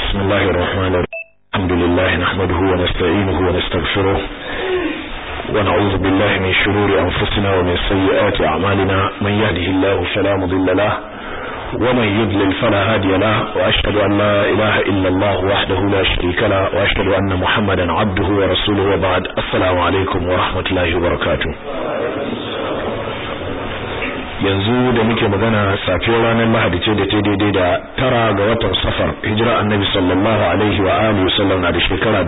بسم الله الرحمن الرحيم الحمد لله نحمده ونستعينه ونستغفره ونعوذ بالله من شرور أنفسنا ومن سيئات أعمالنا من يهده الله فلا مضل له ومن يضلل فلا هادي له وأشهد أن لا إله إلا الله وحده لا شريك له وأشهد أن محمدا عبده ورسوله وبعد السلام عليكم ورحمة الله وبركاته yanzu da muke magana safiyar ranar Lahadi ce da ta daidai da tara ga watan Safar hijira Annabi sallallahu alaihi wa alihi wasallam na da shekara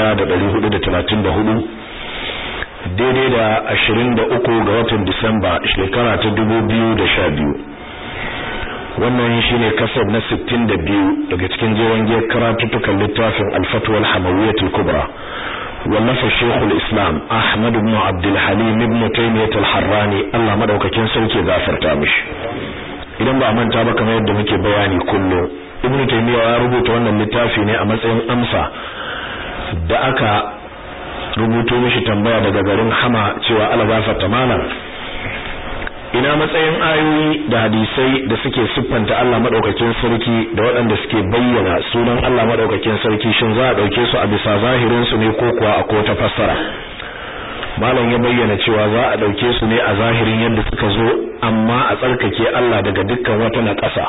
1434 daidai da 23 ga watan Disamba shekara ta 2012 wannan shine kasar na 62 daga cikin jewan giyar karatuttukan littafin Al-Fatwa al-Hamawiyyah al-Kubra wallafa Sheikhul Islam Ahmad ibn Abdul Halim ibn Taymiyyah al-Harrani Allah madaukakin sarki gafarta mishi idan ba manta ba kamar yadda muke bayani kullu Ibn Taymiyyah ya rubuta wannan littafi ne a matsayin amsa da aka rubuto mishi tambaya daga garin Hama cewa Allah gafarta malam ina matsayin ayoyi da hadisai da suke siffanta Allah madaukakin sarki da waɗanda suke bayyana sunan Allah madaukakin sarki shin za a dauke su a bisa zahirin su ne ko kuwa a kota fassara malam ya bayyana cewa za a dauke su ne a zahirin yadda suka zo amma a tsarkake Allah daga dukkan wata naƙasa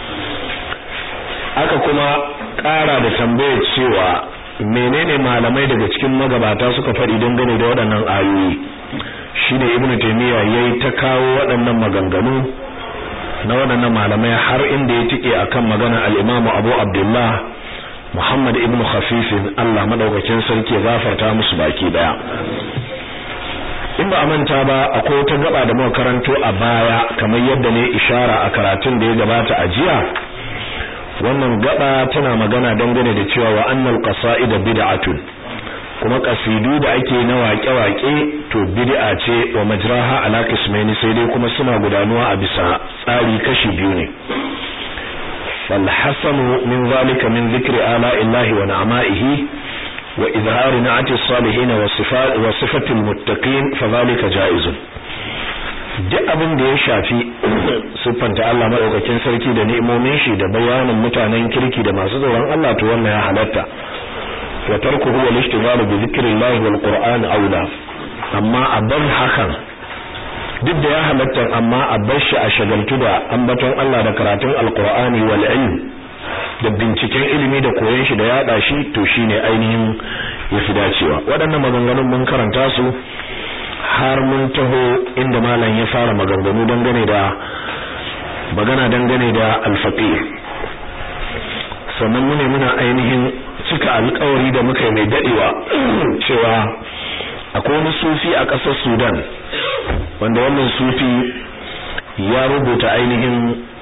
aka kuma ƙara da tambayar cewa menene malamai daga cikin magabata suka faɗi dangane da waɗannan ayoyi shine ibnu taymiya yayi ta kawo waɗannan maganganu na waɗannan malamai har inda ya tike akan magana al-Imam Abu Abdullah Muhammad ibn Khafif Allah madaukakin sarki ya gafarta musu baki daya in ba a manta ba akwai wata gaba da muka karanto a baya kamar yadda ne ishara a karatun da ya gabata a jiya wannan gaba tana magana dangane da cewa wa annal qasaida bid'atun kuma kasidu da ake na waƙe-waƙe to bid'a ce wa majraha ala qismaini sai dai kuma suna gudanuwa a bisa tsari kashi biyu ne wal hasanu min zalika min zikri ala illahi wa na'ma'ihi wa izhar na'ati salihin wa sifat wa sifatil muttaqin fa zalika jaizun duk abin da ya shafi siffanta Allah madaukakin sarki da ni'imomin shi da bayanin mutanen kirki da masu tsoron Allah to wannan ya halatta wa tarkuhu wal ishtighalu bi dhikrillahi wal qur'an aula amma aban hakan duk da ya halatta amma a bar shi a shagaltu da ambaton Allah da karatun alqur'ani wal ilm da binciken ilimi da koyon shi da yada shi to shine ainihin yafi dacewa waɗannan maganganun mun karanta su har mun taho inda malam ya fara maganganu dangane da magana dangane da alfaqih sannan mune muna ainihin cika alkawari da muka yi mai dadewa cewa akwai wani sufi a ƙasar Sudan wanda wannan sufi ya rubuta ainihin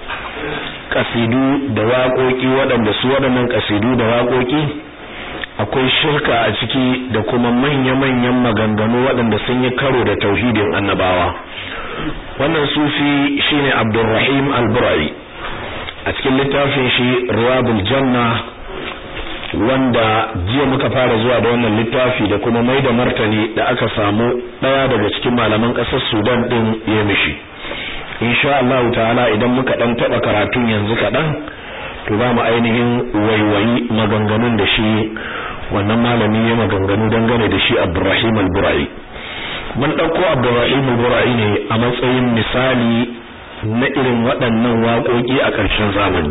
kasidu da waƙoƙi waɗanda su waɗannan kasidu da waƙoƙi akwai shirka a ciki da kuma manya-manyan maganganu waɗanda sun yi karo da tauhidin annabawa wannan sufi shine Abdulrahim Al-Burai a cikin littafin shi Riyadul Janna wanda jiya muka fara zuwa da wannan littafi da kuma mai da martani da aka samu daya daga cikin malaman kasar Sudan din ya mishi insha Allah ta'ala idan muka dan taba karatun yanzu kadan to za mu ainihin waiwayi maganganun da shi wannan malami ya maganganu dangane da shi Abdurrahim al-Burai mun dauko Abdurrahim al-Burai ne a matsayin misali na irin waɗannan waƙoƙi a ƙarshen zamani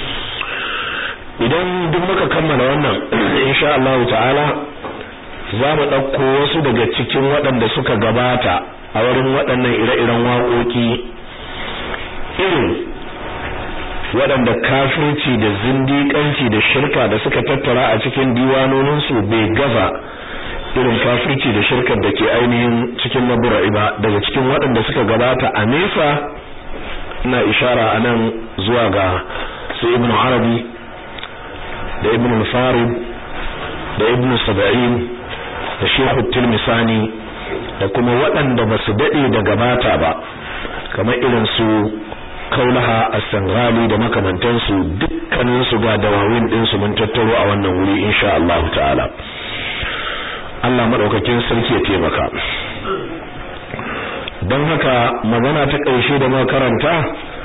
idan duk muka kammala wannan insha Allah ta'ala za mu ɗauko wasu daga cikin waɗanda suka gabata a wurin waɗannan ire-iren waƙoƙi irin waɗanda kafirci da zindiƙanci da shirka da suka tattara a cikin diwanoninsu bai gaza irin kafirci da shirkar da ke ainihin cikin mabura'i ba daga cikin waɗanda suka gabata a nesa ina ishara a nan zuwa ga su ibn arabi da ibn al-farid da ibn sab'in da shehu tilmisani da kuma waɗanda ba su daɗe da gabata ba kamar irin su kaulaha as-sanghali da makamantansu dukkanin su ga dawawin din su mun tattaro a wannan wuri insha Allah ta'ala Allah madaukakin sarki ya taimaka don haka magana ta ƙarshe da makaranta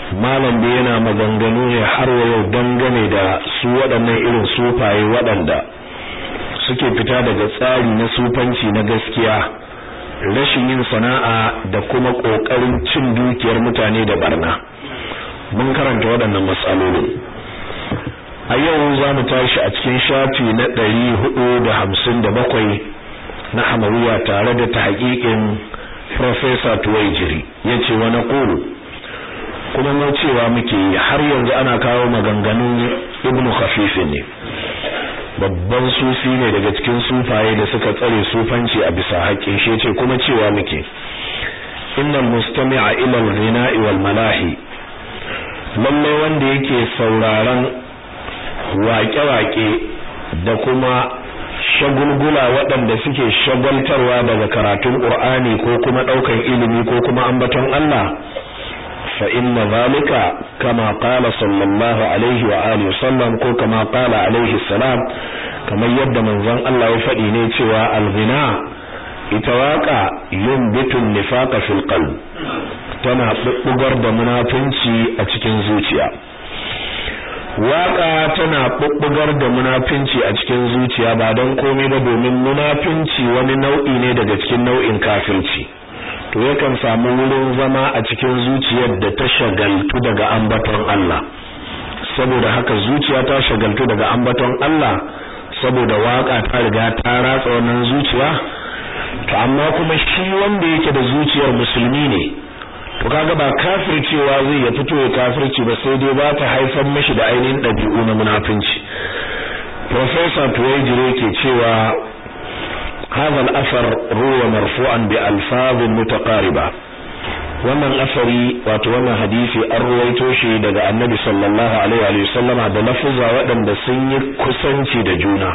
malam da yana maganganu ne har wa yau dangane da su waɗannan irin sufaye waɗanda suke fita daga tsari na sufanci na gaskiya rashin yin sana'a da kuma ƙoƙarin cin dukiyar mutane da barna mun karanta waɗannan matsalolin a yau za mu tashi a cikin shafi na ɗari hudu da hamsin da bakwai na hamawiya tare da ta haƙiƙin Profesa Tuwaijiri ya ce wani ƙuru kuma mun cewa muke har yanzu ana kawo maganganun ibnu khafifin ne babban sufi ne daga cikin sufaye da suka tsare sufanci a bisa haƙƙin shi ce kuma cewa muke innal mustami'a ila al-ghina'i wal malahi lalle wanda yake sauraron waƙe-waƙe da kuma shagulgula waɗanda suke shagaltarwa daga karatun Qur'ani ko kuma ɗaukan ilimi ko kuma ambaton Allah fa inna zalika kama qala sallallahu alaihi wa alihi wasallam ko kama qala alaihi salam kamar yadda manzon Allah ya faɗi ne cewa al-ghina ita waka yumbitu nifaqa fil qalb tana bubbugar da munafunci a cikin zuciya waka tana bubbugar da munafinci a cikin zuciya ba don komai ba domin munafinci wani nau'i ne daga cikin nau'in kafirci to yakan samu wurin zama a cikin zuciyar da ta shagaltu daga ambaton Allah saboda haka zuciya ta shagaltu daga ambaton Allah saboda waka ta riga ta ratsa wannan zuciya to amma kuma shi wanda yake da zuciyar musulmi ne to kaga ba kafircewa zai ya fito ya kafirci ba sai dai ba ta haifar mishi da ainihin ɗabi'u na munafinci professor tuwaijire ke cewa hadha al-athar ruwa marfu'an bi alfazin mutaqariba wannan asari wato wannan hadisi an ruwaito shi daga annabi sallallahu alaihi wa sallama da lafuzza waɗanda sun yi kusanci da juna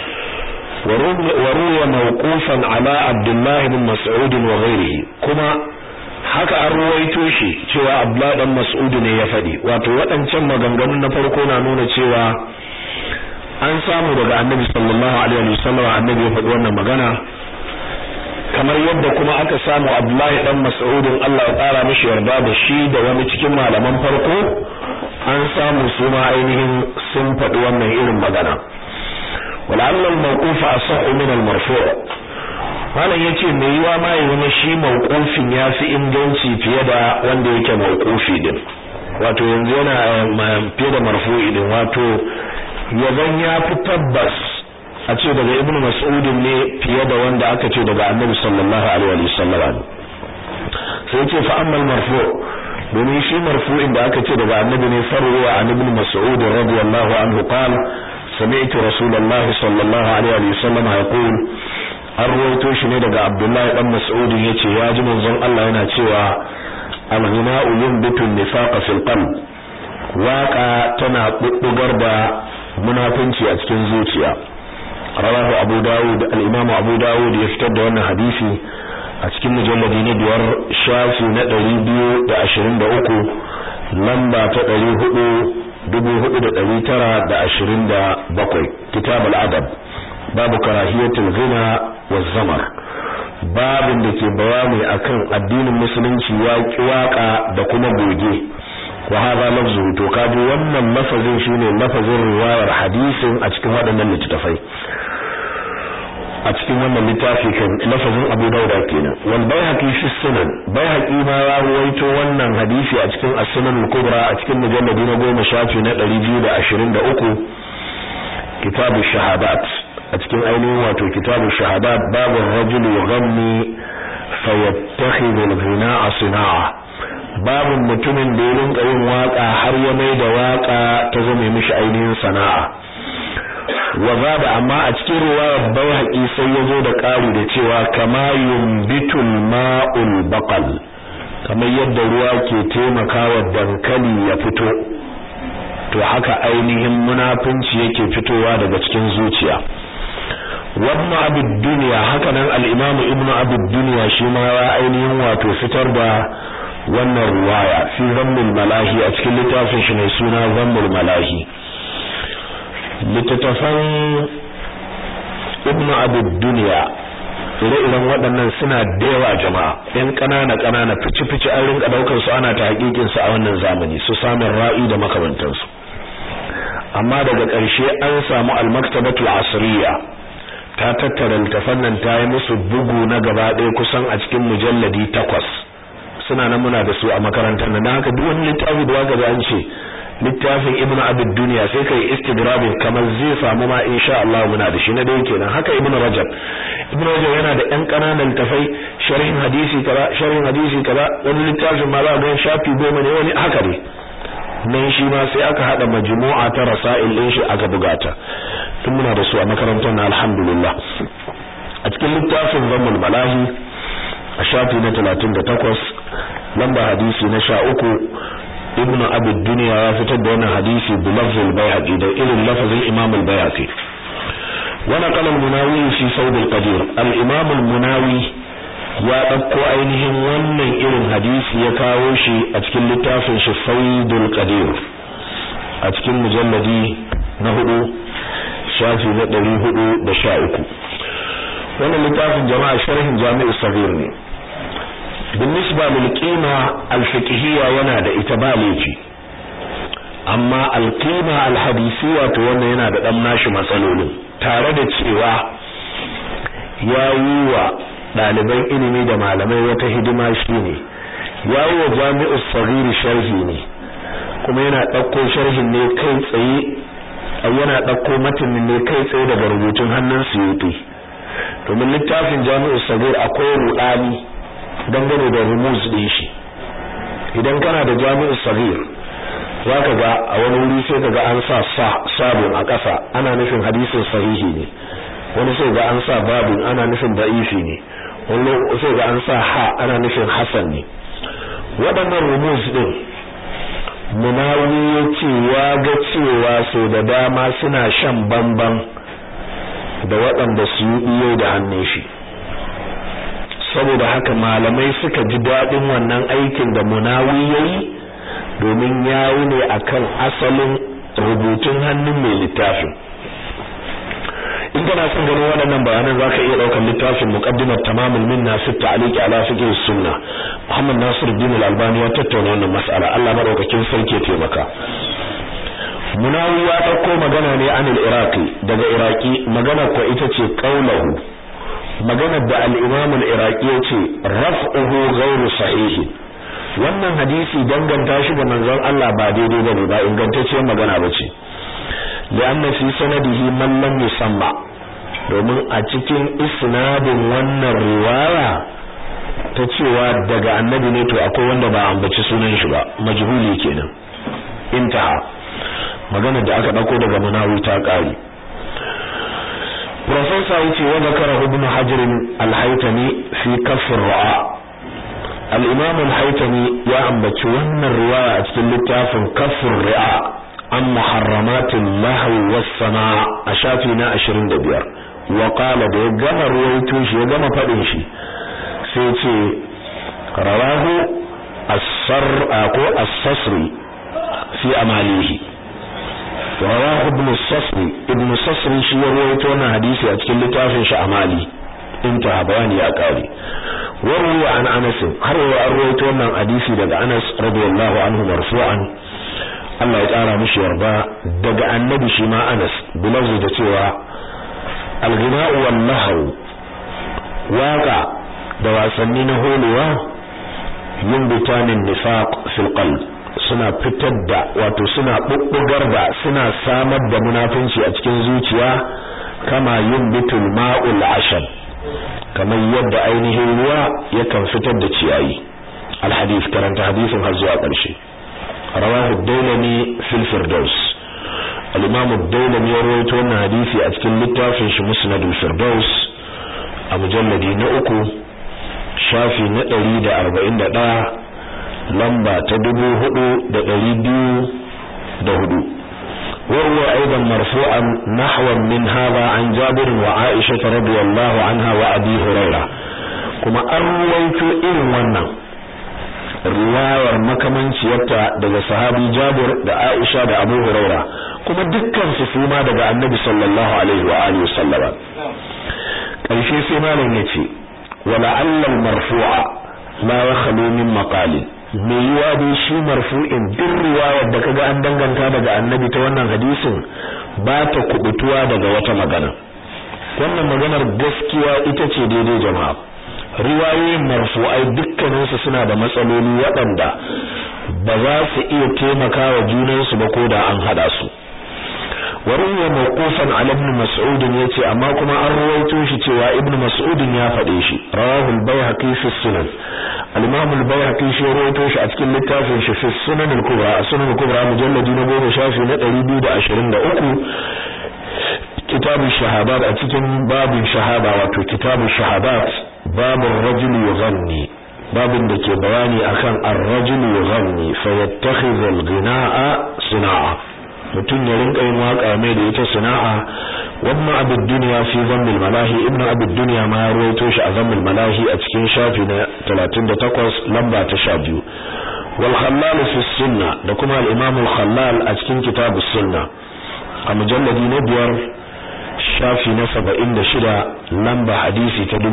وروي موقوفا على عبد الله بن مسعود وغيره kuma haka an ruwaito shi cewa Abdullah dan Mas'ud ne ya fadi wato waɗancan maganganun na farko na nuna cewa an samu daga Annabi sallallahu alaihi wasallam Annabi ya faɗi wannan magana kamar yadda kuma aka samu Abdullah dan Mas'ud Allah ya tsara mishi yarda da shi da wani cikin malaman farko an samu su ma ainihin sun faɗi wannan irin magana ولعل الموقوف أصح من المرفوع malam yace me yiwa ma ya zama shi mauqufin ya fi inganci fiye da wanda yake mauqufi din wato yanzu yana fiye da marfu'i din wato yazan ya fi tabbas a ce daga ibnu mas'ud ne fiye da wanda aka ce daga annabi sallallahu alaihi wasallam sai yace fa amma marfu' domin shi marfu'in da aka ce daga annabi ne farwa an ibnu mas'ud radiyallahu anhu qala سمعت رسول الله صلى الله عليه وسلم يقول an ruwaito shi ne daga Abdullahi dan Mas'ud yace ya ji manzon Allah yana cewa al-ghina'u yunbitu an-nifaqa fil qalb waqa tana bubbugar da munafinci a cikin zuciya rawahu Abu Dawud al-Imam Abu Dawud ya fitar da wannan hadisi a cikin mujalladi na biyar shafi na 223 lamba ta 400 4927 kitab al-adab babu karahiyatul ghina waz zamar babin da ke bayani akan addinin musulunci ya waka da kuma goge wa hadha lafzu to kaji wannan lafazin shine lafazin riwayar hadisin a cikin waɗannan littafai a cikin wannan littafi kan lafazin Abu Dawud kenan wal Baihaqi fi sunan Baihaqi ma ya ruwaito wannan hadisi a cikin as-Sunan al-Kubra a cikin mujalladi na 10 shafi na 223 kitabu shahadat a cikin ainihin wato kitabu shahadat babu rajul yughanni fayattakhidhu al-ghina'a sina'a babu mutumin da ya rinka yin waka har ya mai da waka ta zama mishi ainihin sana'a wa zaba amma a cikin riwayar Baihaqi sai yazo da ƙari da cewa kama yumbitul ma'ul baqal kamar yadda ruwa ke taimakawa dankali ya fito to haka ainihin munafunci yake fitowa daga cikin zuciya wannan abid duniya haka nan al-imam ibn abid duniya shi ma ya ainihin wato fitar da wannan ruwaya fi zammul malahi a cikin littafin shi ne suna zammul malahi littattafan ibn abid duniya ire-iren waɗannan suna da yawa jama'a yan ƙanana ƙanana fici-fici an rinka ɗaukar su ana ta hakikin su a wannan zamani su samun ra'i da makamantansu amma daga ƙarshe an samu al-maktabatul asriya ta tattara littafan nan ta yi musu bugu na gaba ɗaya kusan a cikin mujalladi takwas suna nan muna da su a makarantar nan haka duk wani littafi da waka an ce littafin ibn abid duniya sai kai istigrabin kamar zai samu ma insha Allah muna da shi na dai kenan haka ibn rajab ibn rajab yana da yan kananan littafai sharhin hadisi kaza sharhin hadisi kaza wani littafin ma za ga shafi goma ne wani haka ne nan shi ma sai aka hada majmu'a ta rasail din shi aka bugata tun muna da su a makarantar na alhamdulillah a cikin littafin zammul malahi a shafi na 38 lamba hadisi na 13 ibn abi dunya ya fitar da wannan hadisi bi lafzul bayhaqi da irin lafazin imam al-bayhaqi wa naqala al-munawi fi sawd al-qadir al-imam al-munawi ya dauko ainihin wannan irin hadisi ya kawo shi a cikin littafin shi sawdul qadir a cikin mujalladi na hudu shafi na 413 wannan littafin jama'a sharhin jami'u sabir ne بالنسبة للقيمة الفقهية yana da ita ba laifi amma alqima alhadisiyya to wannan yana da dan nashi matsalolin tare da cewa yayi wa daliban ilimi da malamai wata hidima shine yayi wa jami'u saghir sharhi ne kuma yana dauko sharhin ne kai tsaye yana dauko matanin ne kai tsaye daga rubutun hannun Suyuti domin littafin jami'u saghir akwai rudani dangane da rumuz din shi idan kana da jami'u saghir zaka ga a wani wuri sai kaga an sa sa sabun a ƙasa ana nufin hadisin sahihi ne wani sai ga an sa babun ana nufin da'ifi ne wani sai ga an sa ha ana nufin hasan ne waɗannan rumuz din munawi ya ce ya ga cewa sau da dama suna shan bamban da waɗanda su yi da hannun shi saboda haka malamai suka ji daɗin wannan aikin da munawi yayi domin yayi ne akan asalin rubutun hannun mai littafin in kana son ganin waɗannan bayanan zaka iya ɗaukar littafin muqaddimat tamamul minna fi ta'liq ala fiqh sunna Muhammad Nasiruddin Al-Albani ya tattauna wannan mas'ala Allah madaukakin sarki ya taimaka munawi ya ɗauko magana ne anil iraqi daga iraqi magana ko ita ce qaulahu maganar da al-Imam al-Iraqi yace raf'uhu ghayru sahih wannan hadisi danganta shi ga manzon Allah ba daidai bane ba ingantacciyar magana bace lianna fi sanadihi man lam yusamma domin a cikin isnadin wannan riwaya ta cewa daga annabi ne to akwai wanda ba ambaci sunan shi ba majhuli kenan intaha magana da aka dauko daga munawi ta kare Profesa yace wa zakara ibn Hajar al-Haytami fi kaff ar-ra'a al-Imam al-Haytami ya ambaci wannan riwaya a cikin littafin kaff ar-ra'a an muharramatil lahwi was-sama' a shafi na 25 wa qala da ya gama ruwaito shi ya gama fadin shi sai ce rawahu as-sar ko as-sasri fi amalihi rawahu ibn sasri ibn sasri shi ya rawaito wannan hadisi a cikin littafin shi amali inta bayani ya kare warwa an anas har wa an rawaito wannan hadisi daga anas radiyallahu anhu marfu'an Allah ya kara mishi yarda daga annabi shi ma anas bilazu da cewa al-ghina'u wal nahw waqa da wasanni na holewa yin bitanin nifaq fil qalb suna fitar da wato suna bubbugar da suna samar da munafunci a cikin zuciya kama yin bitul ma'ul ashab kamar yadda ainihin ruwa yakan fitar da ciyayi alhadith karanta hadisin har zuwa ƙarshe rawahu ad-dailami fil firdaus al-imam ad-dailami ya rawaito wannan hadisi a cikin littafin shi musnad al-firdaus a mujalladi na uku shafi na 141 lamba ta dubu hudu da ɗari biyu da hudu وهو أيضا مرفوعا نحوا من هذا عن جابر وعائشة رضي الله عنها وأبي هريرة كما أرويت إن ونن riwayar makamanciyarta daga sahabi Jabir da Aisha da Abu Huraira kuma dukkan su suma daga Annabi sallallahu alaihi wa alihi wasallama ƙarshe sai malam ya ce wala allal marfu'a la yakhlu min maqalin me yiwa dai shi marfu'in duk riwayar da kaga an danganta daga annabi ta wannan hadisin ba ta kubutuwa daga wata magana wannan maganar gaskiya ita ce daidai jama'a riwayoyin marfu'ai dukkaninsu suna da matsaloli waɗanda ba za su iya taimakawa junansu ba ko da an hada su waruwa mawqufan ala ibn mas'ud yace amma kuma an ruwaito shi cewa ibn mas'ud ya faɗe shi rawahu al-bayhaqi fi sunan al-imam al-bayhaqi shi ruwaito shi a cikin littafin shi fi sunan al-kubra sunan al-kubra mujalladi na 10 shafi na 223 kitabun shahadat a cikin babin shahada wato kitabun shahadat babun rajul yughanni babin da ke bayani akan ar-rajul yughanni fa yattakhidhu al-ghina'a sana'a mutum ya rinka yin waka mai da ita sana'a wannan abin duniya fi zammil malahi ibn abin duniya ma ya ruwaito shi a zammil malahi a cikin shafi na 38 lamba ta 12 wal khallal fi sunna da kuma al-imam al-khallal a cikin kitab sunna a mujalladi na biyar shafi na 76 lamba hadisi ta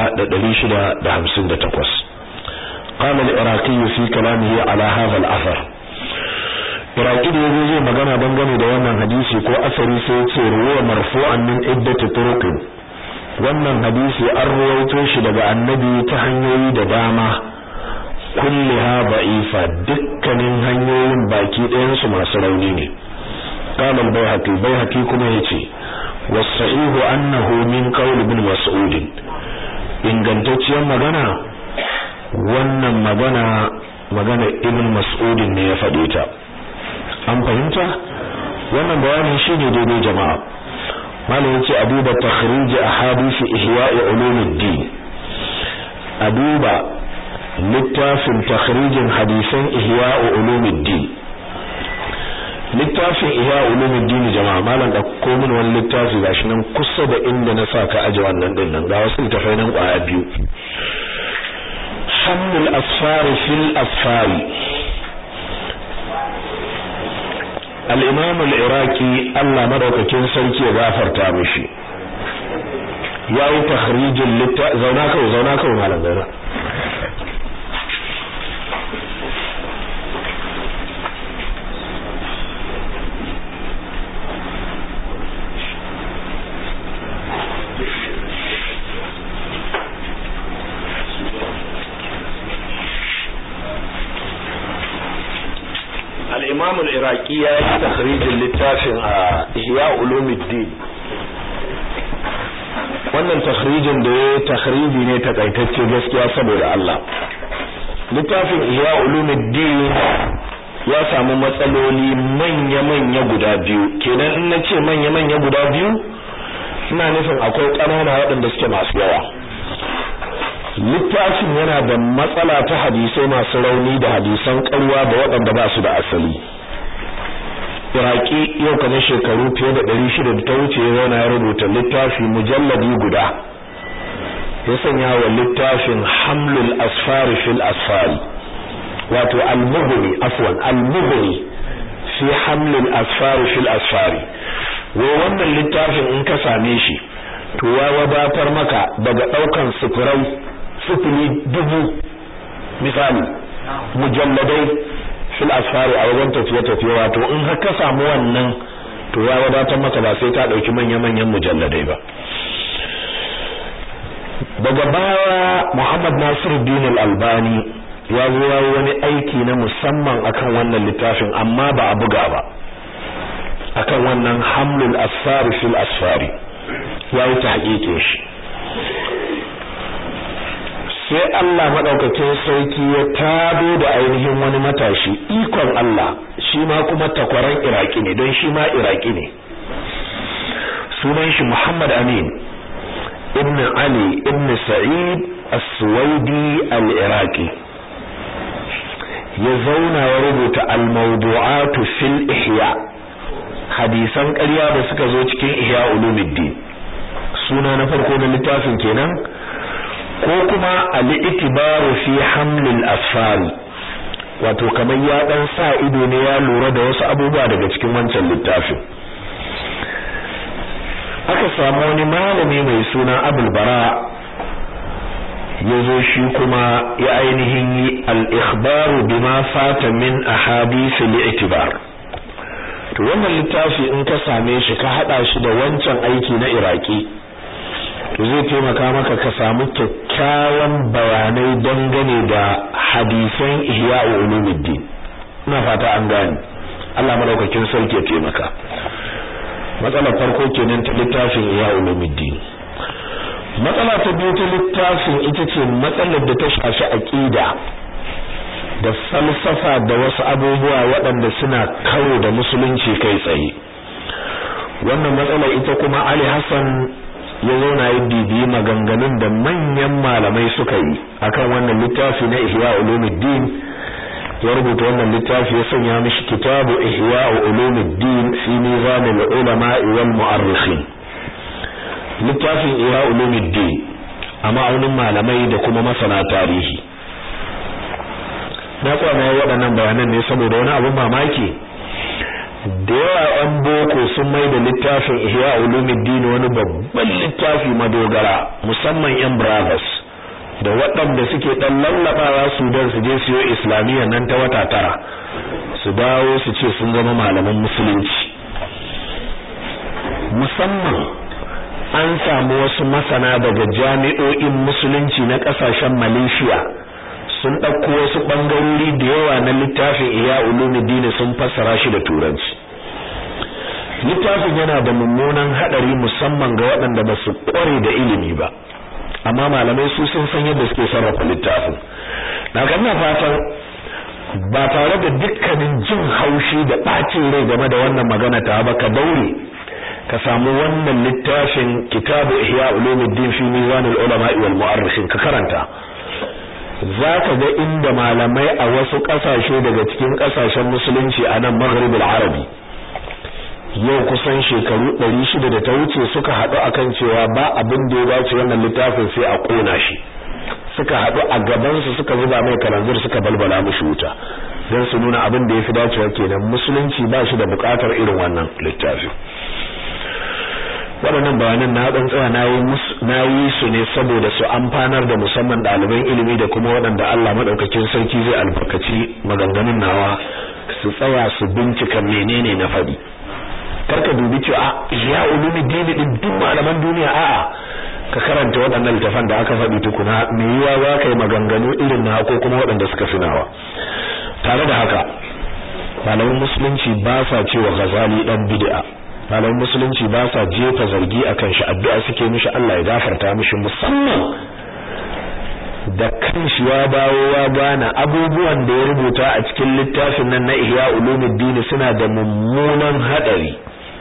1658 قال العراقي في كلامه على هذا الأثر Iraki da yazo zai magana dangane da wannan hadisi ko asari sai ya ce ruwa marfu'an min iddati turuqin wannan hadisi an ruwaito shi daga annabi ta hanyoyi da dama kulliha da'ifa dukkanin hanyoyin baki ɗayan su masu rauni ne qala al-bayhaqi bayhaqi kuma yace was-sahihu annahu min qawl ibn mas'ud ingantacciyar magana wannan magana magana ibn mas'ud ne ya faɗe ta an fahimta wannan bayanin shine daidai jama'a malam yace a duba takhrij ahadith ihya'i ulumuddin a duba littafin takhrijin hadisan ihya'u ulumuddin littafin ihya ulumuddin jama'a malam da ko min wani littafi gashi nan kusa da inda na saka aje wannan din nan ga wasu littafai nan kwaya biyu hamul asfari fil asfari al-imam al-iraqi Allah madaukakin sarki ya gafarta mishi yayi takhrijin litta zauna kawai zauna kawai malam zauna al-imam al-iraqi ya yi takhrijin littafin a ihya ulumuddin wannan takhrijin da ya takhriji ne takaitacce gaskiya saboda Allah littafin ihya ulumuddin ya samu matsaloli manya-manya guda biyu kenan in nace manya-manya guda biyu ina nufin akwai ƙanana waɗanda suke masu yawa littafin yana da matsala ta hadisai masu rauni da hadisan ƙarya da waɗanda ba su da asali iraki yau kamar shekaru fiye da ɗari shida da ta wuce yana ya rubuta littafi mujalladi guda ya sanya wa littafin hamlul asfari fil asfari wato al-mughni afwan al-mughni fi hamlul asfari fil asfari wai wannan littafin in ka same shi to ya wadatar maka daga ɗaukan sufurai sufuri dubu misali mujalladai fil asfari a wajen tafiye-tafiye wato in har ka samu wannan to ya wadatar maka ba sai ta dauki manya-manyan mujalladai ba daga baya Muhammad Nasiruddin Al-Albani ya zo yayi wani aiki na musamman akan wannan littafin amma ba a buga ba akan wannan hamlul asfari fil asfari yayi tahqiqin shi sai Allah madaukakin sarki ya tado da ainihin wani matashi ikon Allah shi ma kuma takwaran Iraki ne don shi ma Iraki ne sunan shi Muhammad Amin ibn Ali ibn Sa'id As-Suwaidi Al-Iraqi ya zauna ya rubuta al-mawdu'at fil ihya hadisan ƙarya da suka zo cikin ihya ulumuddin suna na farko na littafin kenan ko kuma al-itibaru fi hamlil asfari wato kamar ya dan sa ido ne ya lura da wasu abubuwa daga cikin wancan littafin aka aka samu wani malami mai suna abul bara ya zo shi kuma ya ainihin yi al-ikhbaru bima fata min ahadith al-i'tibar to wannan littafi in ka same shi ka hada shi da wancan aiki na iraki to zai taimaka maka ka samu kyakkyawan bayanai dangane da hadisan ihya ulumuddin ina fata an gane Allah madaukakin sarki ya taimaka matsalar farko kenan ta littafin ihya ulumuddin matsala ta biyu ta littafin ita ce matsalar da ta shafi aqida da falsafa da wasu abubuwa waɗanda suna karo da musulunci kai tsaye wannan matsala ita kuma Ali Hassan ya zauna ya bibiyi maganganun da manyan malamai suka yi akan wannan littafi na Ihya Ulumuddin ya rubuta wannan littafi ya sanya mishi kitabu Ihya Ulumuddin fi mizan al-ulama wal mu'arrikhin littafin Ihya Ulumuddin a ma'aunin malamai da kuma masana tarihi na kwana waɗannan bayanan ne saboda wani abin mamaki da yawa an boko sun mai da littafin ihya ulumuddin wani babban littafi madogara musamman yan brothers da waɗanda suke ɗan lallabawa su don su je siyo islamiyya nan ta wata tara su dawo su ce sun zama malaman musulunci musamman an samu wasu masana daga jami'o'in musulunci na ƙasashen malaysia sun ɗauko wasu ɓangarori da yawa na littafin iya ulumuddin sun fassara shi da turanci littafin yana da mummunan haɗari musamman ga waɗanda ba su ƙware da ilimi ba amma malamai su sun san yadda suke sarrafa littafin na kanna fatan ba tare da dukkanin jin haushi da ɓacin rai game da wannan magana ta ba ka daure ka samu wannan littafin kitabu ihya ulumuddin fi mizanul ulama wal mu'arrikhin ka karanta za ka ga inda malamai a wasu ƙasashe daga cikin ƙasashen musulunci a nan maghribul arabi yau kusan shekaru 600 da ta wuce suka haɗu akan cewa ba abin da ya dace wannan littafin sai a ƙona shi suka haɗu a gabansu suka zuba mai kalanzir suka balbala mushi wuta don su nuna abin da ya fi dacewa kenan musulunci ba shi da buƙatar irin wannan littafi waɗannan bayanan na ɗan tsaya na yi su ne saboda su amfanar da musamman ɗaliban ilimi da kuma waɗanda Allah maɗaukakin sarki zai albarkaci maganganun nawa su tsaya su bincika menene na faɗi karka dubi cewa ya ulumi dini din duk malaman duniya a'a ka karanta waɗannan littafan da aka faɗi tukuna me yiwa za ka yi maganganu irin na ko kuma waɗanda suka fi nawa tare da haka malaman musulunci ba sa cewa ghazali dan bid'a malaman musulunci ba sa jefa zargi akan shi addu'a suke mishi Allah ya gafarta mishi musamman da kanshi ya dawo ya gane abubuwan da ya rubuta a cikin littafin nan na Ihya Ulumuddin suna da mummunan hadari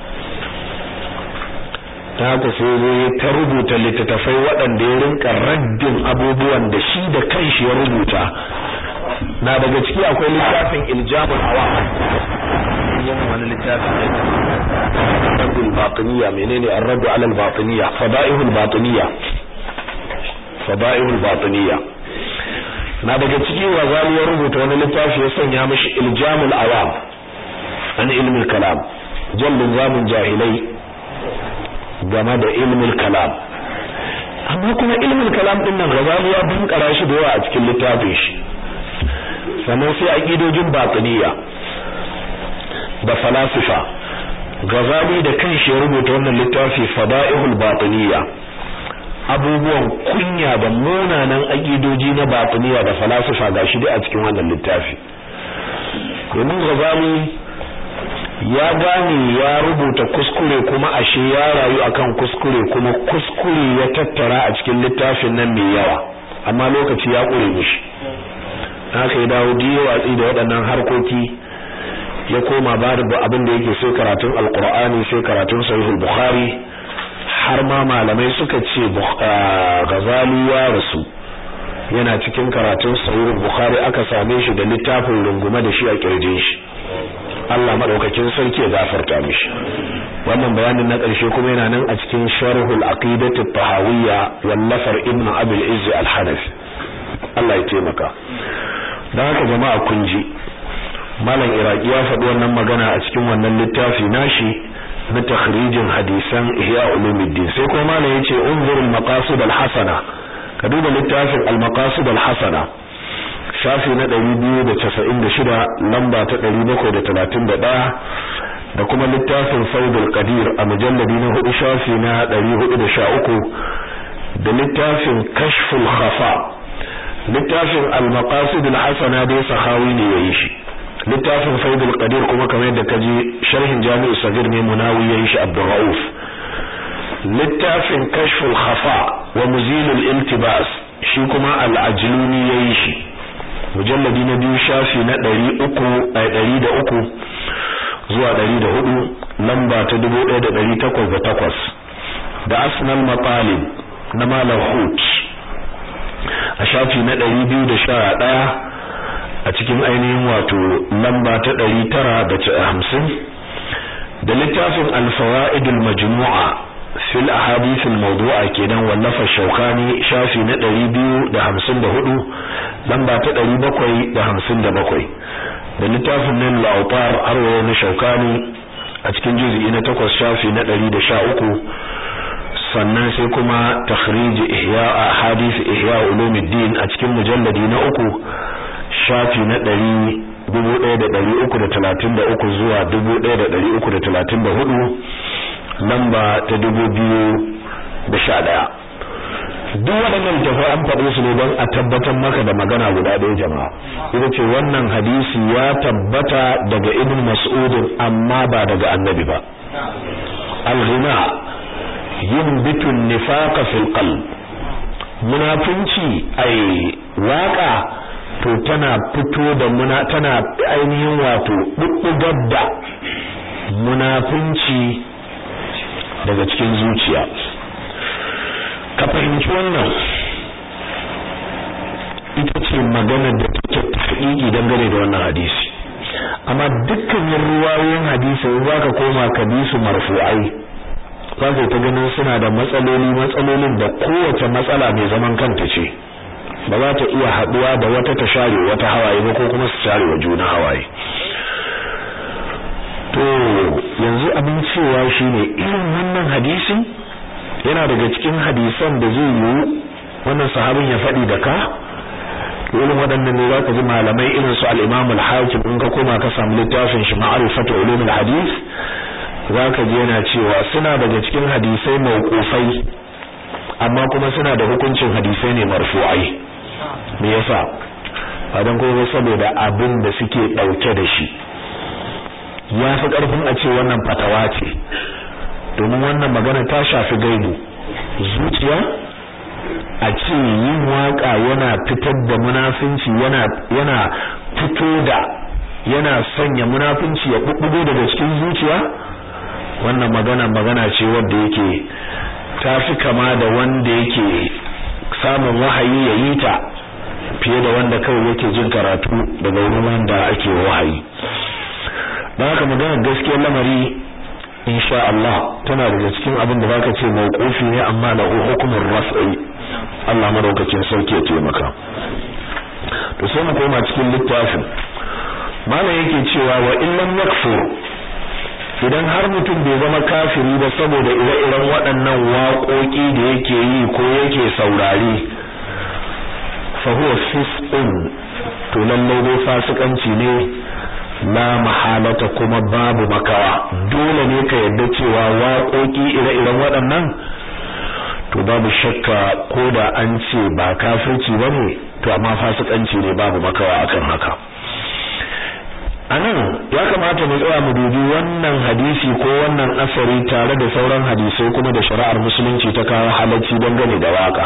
ta haka sai zai ta rubuta littattafai waɗanda ya rinka raddin abubuwan da shi da kanshi ya rubuta na daga ciki akwai littafin iljamul awam yin wani littafin ne raddul batiniya menene ar-raddu ala al-batiniya fada'ihul batiniya fada'ihul batiniya na daga ciki wazali ya rubuta wani littafi ya sanya mishi iljamul awam an ilmul kalam jallin zamun jahilai game da ilmul kalam amma kuma ilmul kalam din nan Ghazali ya bunkara shi da yawa a cikin littafin shi sannan sai aqidojin batiniya da falasifa Ghazali da kanshi ya rubuta wannan littafi Fada'ihul Batiniya abubuwan kunya da munanan aqidoji na batiniya da falasifa gashi dai a cikin wannan littafi domin Ghazali ya gane ya rubuta kuskure kuma ashe ya rayu akan kuskure kuma kuskure ya tattara a cikin littafin nan mai yawa amma lokaci ya kure mishi haka ya dawo diyo watsi da waɗannan harkoki ya koma ba da abin da yake sai karatun alkur'ani sai karatun sahihul bukhari har ma malamai suka ce ghazali ya rasu yana cikin karatun sahihul bukhari aka same shi da littafin rungume da shi a kirjin shi Allah madaukakin sarki ya gafarta mishi wannan bayanin na ƙarshe kuma yana nan a cikin sharhul aqidati tahawiyya wallafar ibn abul izz al-hanafi Allah ya taimaka dan haka jama'a kun ji malam iraki ya faɗi wannan magana a cikin wannan littafi nashi na takhrijin hadisan ihya ulumuddin sai kuma malam yace unzurul maqasid al hasana ka duba littafin al maqasid al hasana shafi na 296 lamba ta 731 da kuma littafin faidul qadir a mujalladi na hudu shafi na 413 da littafin kashful khafa littafin al-maqasid al-hasana dai sahawi ne yayi shi littafin faidul qadir kuma kamar yadda kaji sharhin jami'u sagir ne munawi yayi shi abdul rauf littafin kashful khafa wa muzilul iltibas shi kuma al-ajluni yayi shi mujalladi na biyu shafi na 300 a 103 zuwa 104 lamba ta 1808 da asnal matalib na malam hut a shafi na 211 a cikin ainihin wato lamba ta 950 da littafin al-fawaidul majmu'a fil ahadith al-mawdu'a kenan wallafa shaukani shafi na 254 lamba ta 757 da littafin nan al-awtar arwa na shaukani a cikin juz'i na 8 shafi na 113 sannan sai kuma takhrij ihya ahadith ihya ulumuddin a cikin mujalladi na uku shafi na 1333 zuwa 1334 lamba ta 2011 duk waɗannan tafai an faɗo su ne don a tabbatar maka da magana guda ɗaya jama'a ita ce wannan hadisi ya tabbata daga ibn mas'udin amma ba daga annabi ba al-ghina yunbitu nifaqa fil qalb munafinci ai waka to tana fito da muna tana ainihin wato bubbugar da munafinci daga cikin zuciya ka fahimci wannan ita ce maganar da take tafiƙi dangane da wannan hadisi amma dukkanin ruwayoyin hadisi za ka koma ka bi su marfu'ai za ka ta ganin suna da matsaloli matsalolin da kowace matsala mai zaman kanta ce ba za ta iya haɗuwa da wata ta share wata hawaye ba ko kuma su share wa juna hawaye to yanzu abin cewa shine irin wannan hadisin yana daga cikin hadisan da zai yiwu wannan sahabin ya faɗi da ka irin waɗannan ne zaka ji malamai irin su al-Imam al-Hakim in ka koma ka samu littafin shi Ma'rifatu Ulum al-Hadith zaka ji yana cewa suna daga cikin hadisai mauqufai amma kuma suna da hukuncin hadisai ne marfu'ai me yasa fadan kuma saboda abin da suke dauke da shi ya fi karfin a ce wannan fatawa ce domin wannan magana ta shafi gaibu zuciya a ce yin waka yana fitar da munafinci yana yana fito da yana sanya munafinci ya bubbugo daga cikin zuciya wannan magana magana ce wanda yake ta fi kama da wanda yake samun wahayi ya yi ta fiye da wanda kawai yake jin karatu daga wurin wanda ake wahayi don haka magana gaskiyar lamari insha Allah tana daga cikin abin da zaka ce mauqufi ne amma lahu hukumin raf'i Allah madaukakin sauki ya taimaka to sai mu koma cikin littafin malam yake cewa wa illam yakfur idan har mutum bai zama kafiri ba saboda ire-iren waɗannan waƙoƙi da yake yi ko yake saurari fa huwa fisqun to lallai dai fasikanci ne la mahalata kuma babu makawa dole ne ka yadda cewa waƙoƙi ire-iren waɗannan to babu shakka ko da an ce ba kafirci bane to amma fasikanci ne babu makawa akan haka anan ya kamata mu tsaya mu dubi wannan hadisi ko wannan asari tare da sauran hadisai kuma da shari'ar musulunci ta kawo halacci dangane da waka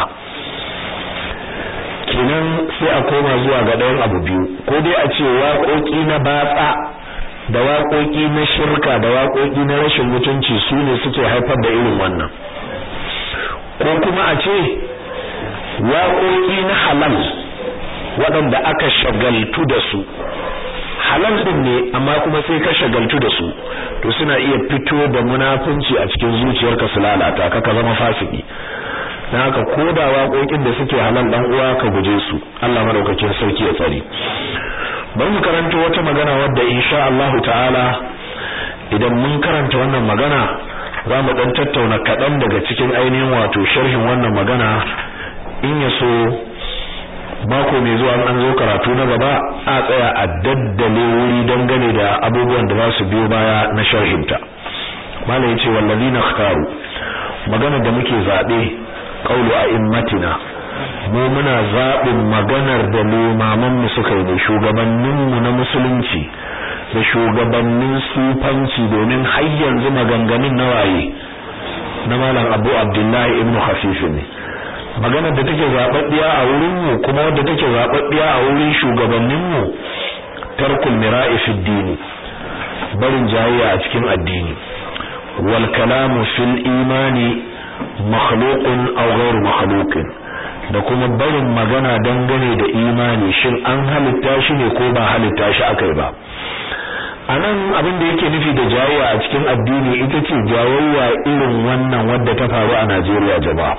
kenan sai a koma zuwa ga ɗayan abu biyu ko dai a ce waƙoƙi na batsa da waƙoƙi na shirka da waƙoƙi na rashin mutunci su ne suke haifar da irin wannan ko kuma a ce waƙoƙi na halal waɗanda aka shagaltu da su halal din ne amma kuma sai ka shagaltu da su to suna iya fito da munafunci a cikin zuciyarka su lalata ka ka zama fasiki dan haka koda waƙoƙin da suke halal dan uwa ka guje su Allah madaukakin sarki ya tsare bari mu karanto wata magana wadda insha Allah ta'ala idan mun karanta wannan magana za mu dan tattauna kaɗan daga cikin ainihin wato sharhin wannan magana in ya so mako mai zuwa an zo karatu na gaba a tsaya a daddale wuri dangane da abubuwan da za su biyo baya na sharhinta malam yace wallazina ikhtaru magana da muke zabe qaulu a'immatina mu muna zabin maganar da limaman mu suka yi da shugabannin mu na musulunci da shugabannin sufanci domin har yanzu maganganun nawaye na malam Abu Abdullahi ibn Khafif ne maganar da take zababbiya a wurin mu kuma wadda take zababbiya a wurin shugabannin mu tarkul mira'i fi dini barin jayayya a cikin addini wal kalamu fil imani makhluqun aw ghayr makhluqin da kuma barin magana dangane da imani shin an halitta shi ne ko ba halitta shi akai ba anan abin da yake nufi da jayayya a cikin addini ita ce jayayya irin wannan wadda ta faru a Najeriya jama'a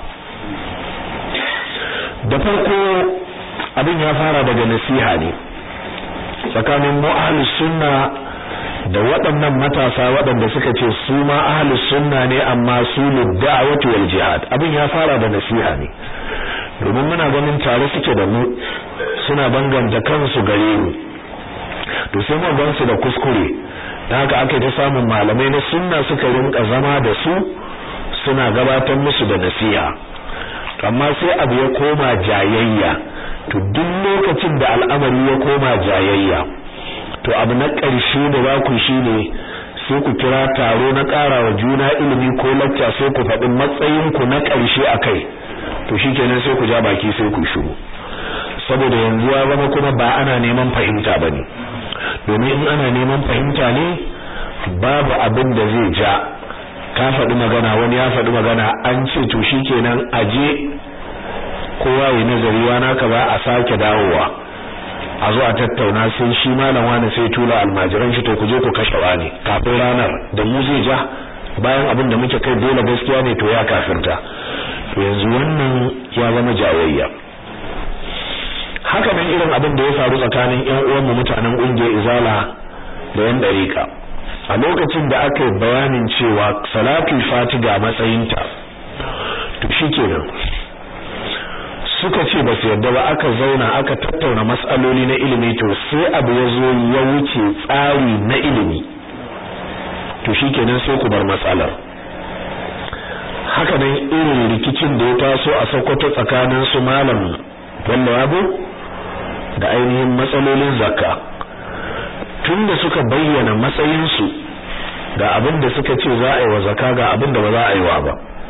da farko abin ya fara daga nasiha ne tsakanin mu ahlus sunna da waɗannan matasa waɗanda suka ce su ma ahlus sunna ne amma su lidda'wati wal jihad abin ya fara da nasiha ne domin muna ganin tare suke da mu suna banganta kansu gare mu to sai mu gansu da kuskure dan haka aka ta samun malamai na sunna suka rinka zama da su suna gabatar musu da nasiha amma sai abu ya koma jayayya to duk lokacin da al'amari ya koma jayayya to abu na ƙarshe da za ku shine sai ku kira taro na ƙarawa juna ilimi ko lacca sai ku faɗi matsayinku na ƙarshe akai to shikenan sai ku ja baki sai ku shiru saboda yanzu ya zama kuma ba ana neman fahimta bane domin in ana neman fahimta ne babu abin da zai ja ka faɗi magana wani ya faɗi magana an ce to shikenan aje kowa ya nazari wana ka ba a sake dawowa a zo a tattauna sai shi malam wani sai tula almajiran shi to ku je ku kashe wani kafin ranar da mu zai ja bayan abin da muke kai dole gaskiya ne to ya kafirta to yanzu wannan ya zama jayayya haka nan irin abin da ya faru tsakanin ƴan uwanmu mutanen ƙungiyar Izala da yan dariƙa a lokacin da aka yi bayanin cewa salatul fati ga matsayinta to shikenan suka ce ba su yarda ba aka zauna aka tattauna matsaloli na ilimi to sai abu ya zo ya wuce tsari na ilimi to shikenan sai ku bar matsalar haka nan irin rikicin da ya taso a Sokoto tsakanin su malam Bello Yabo da ainihin matsalolin zakka tunda suka bayyana matsayinsu ga abin da suka ce za a yi wa zakka ga abin da ba za a yi wa ba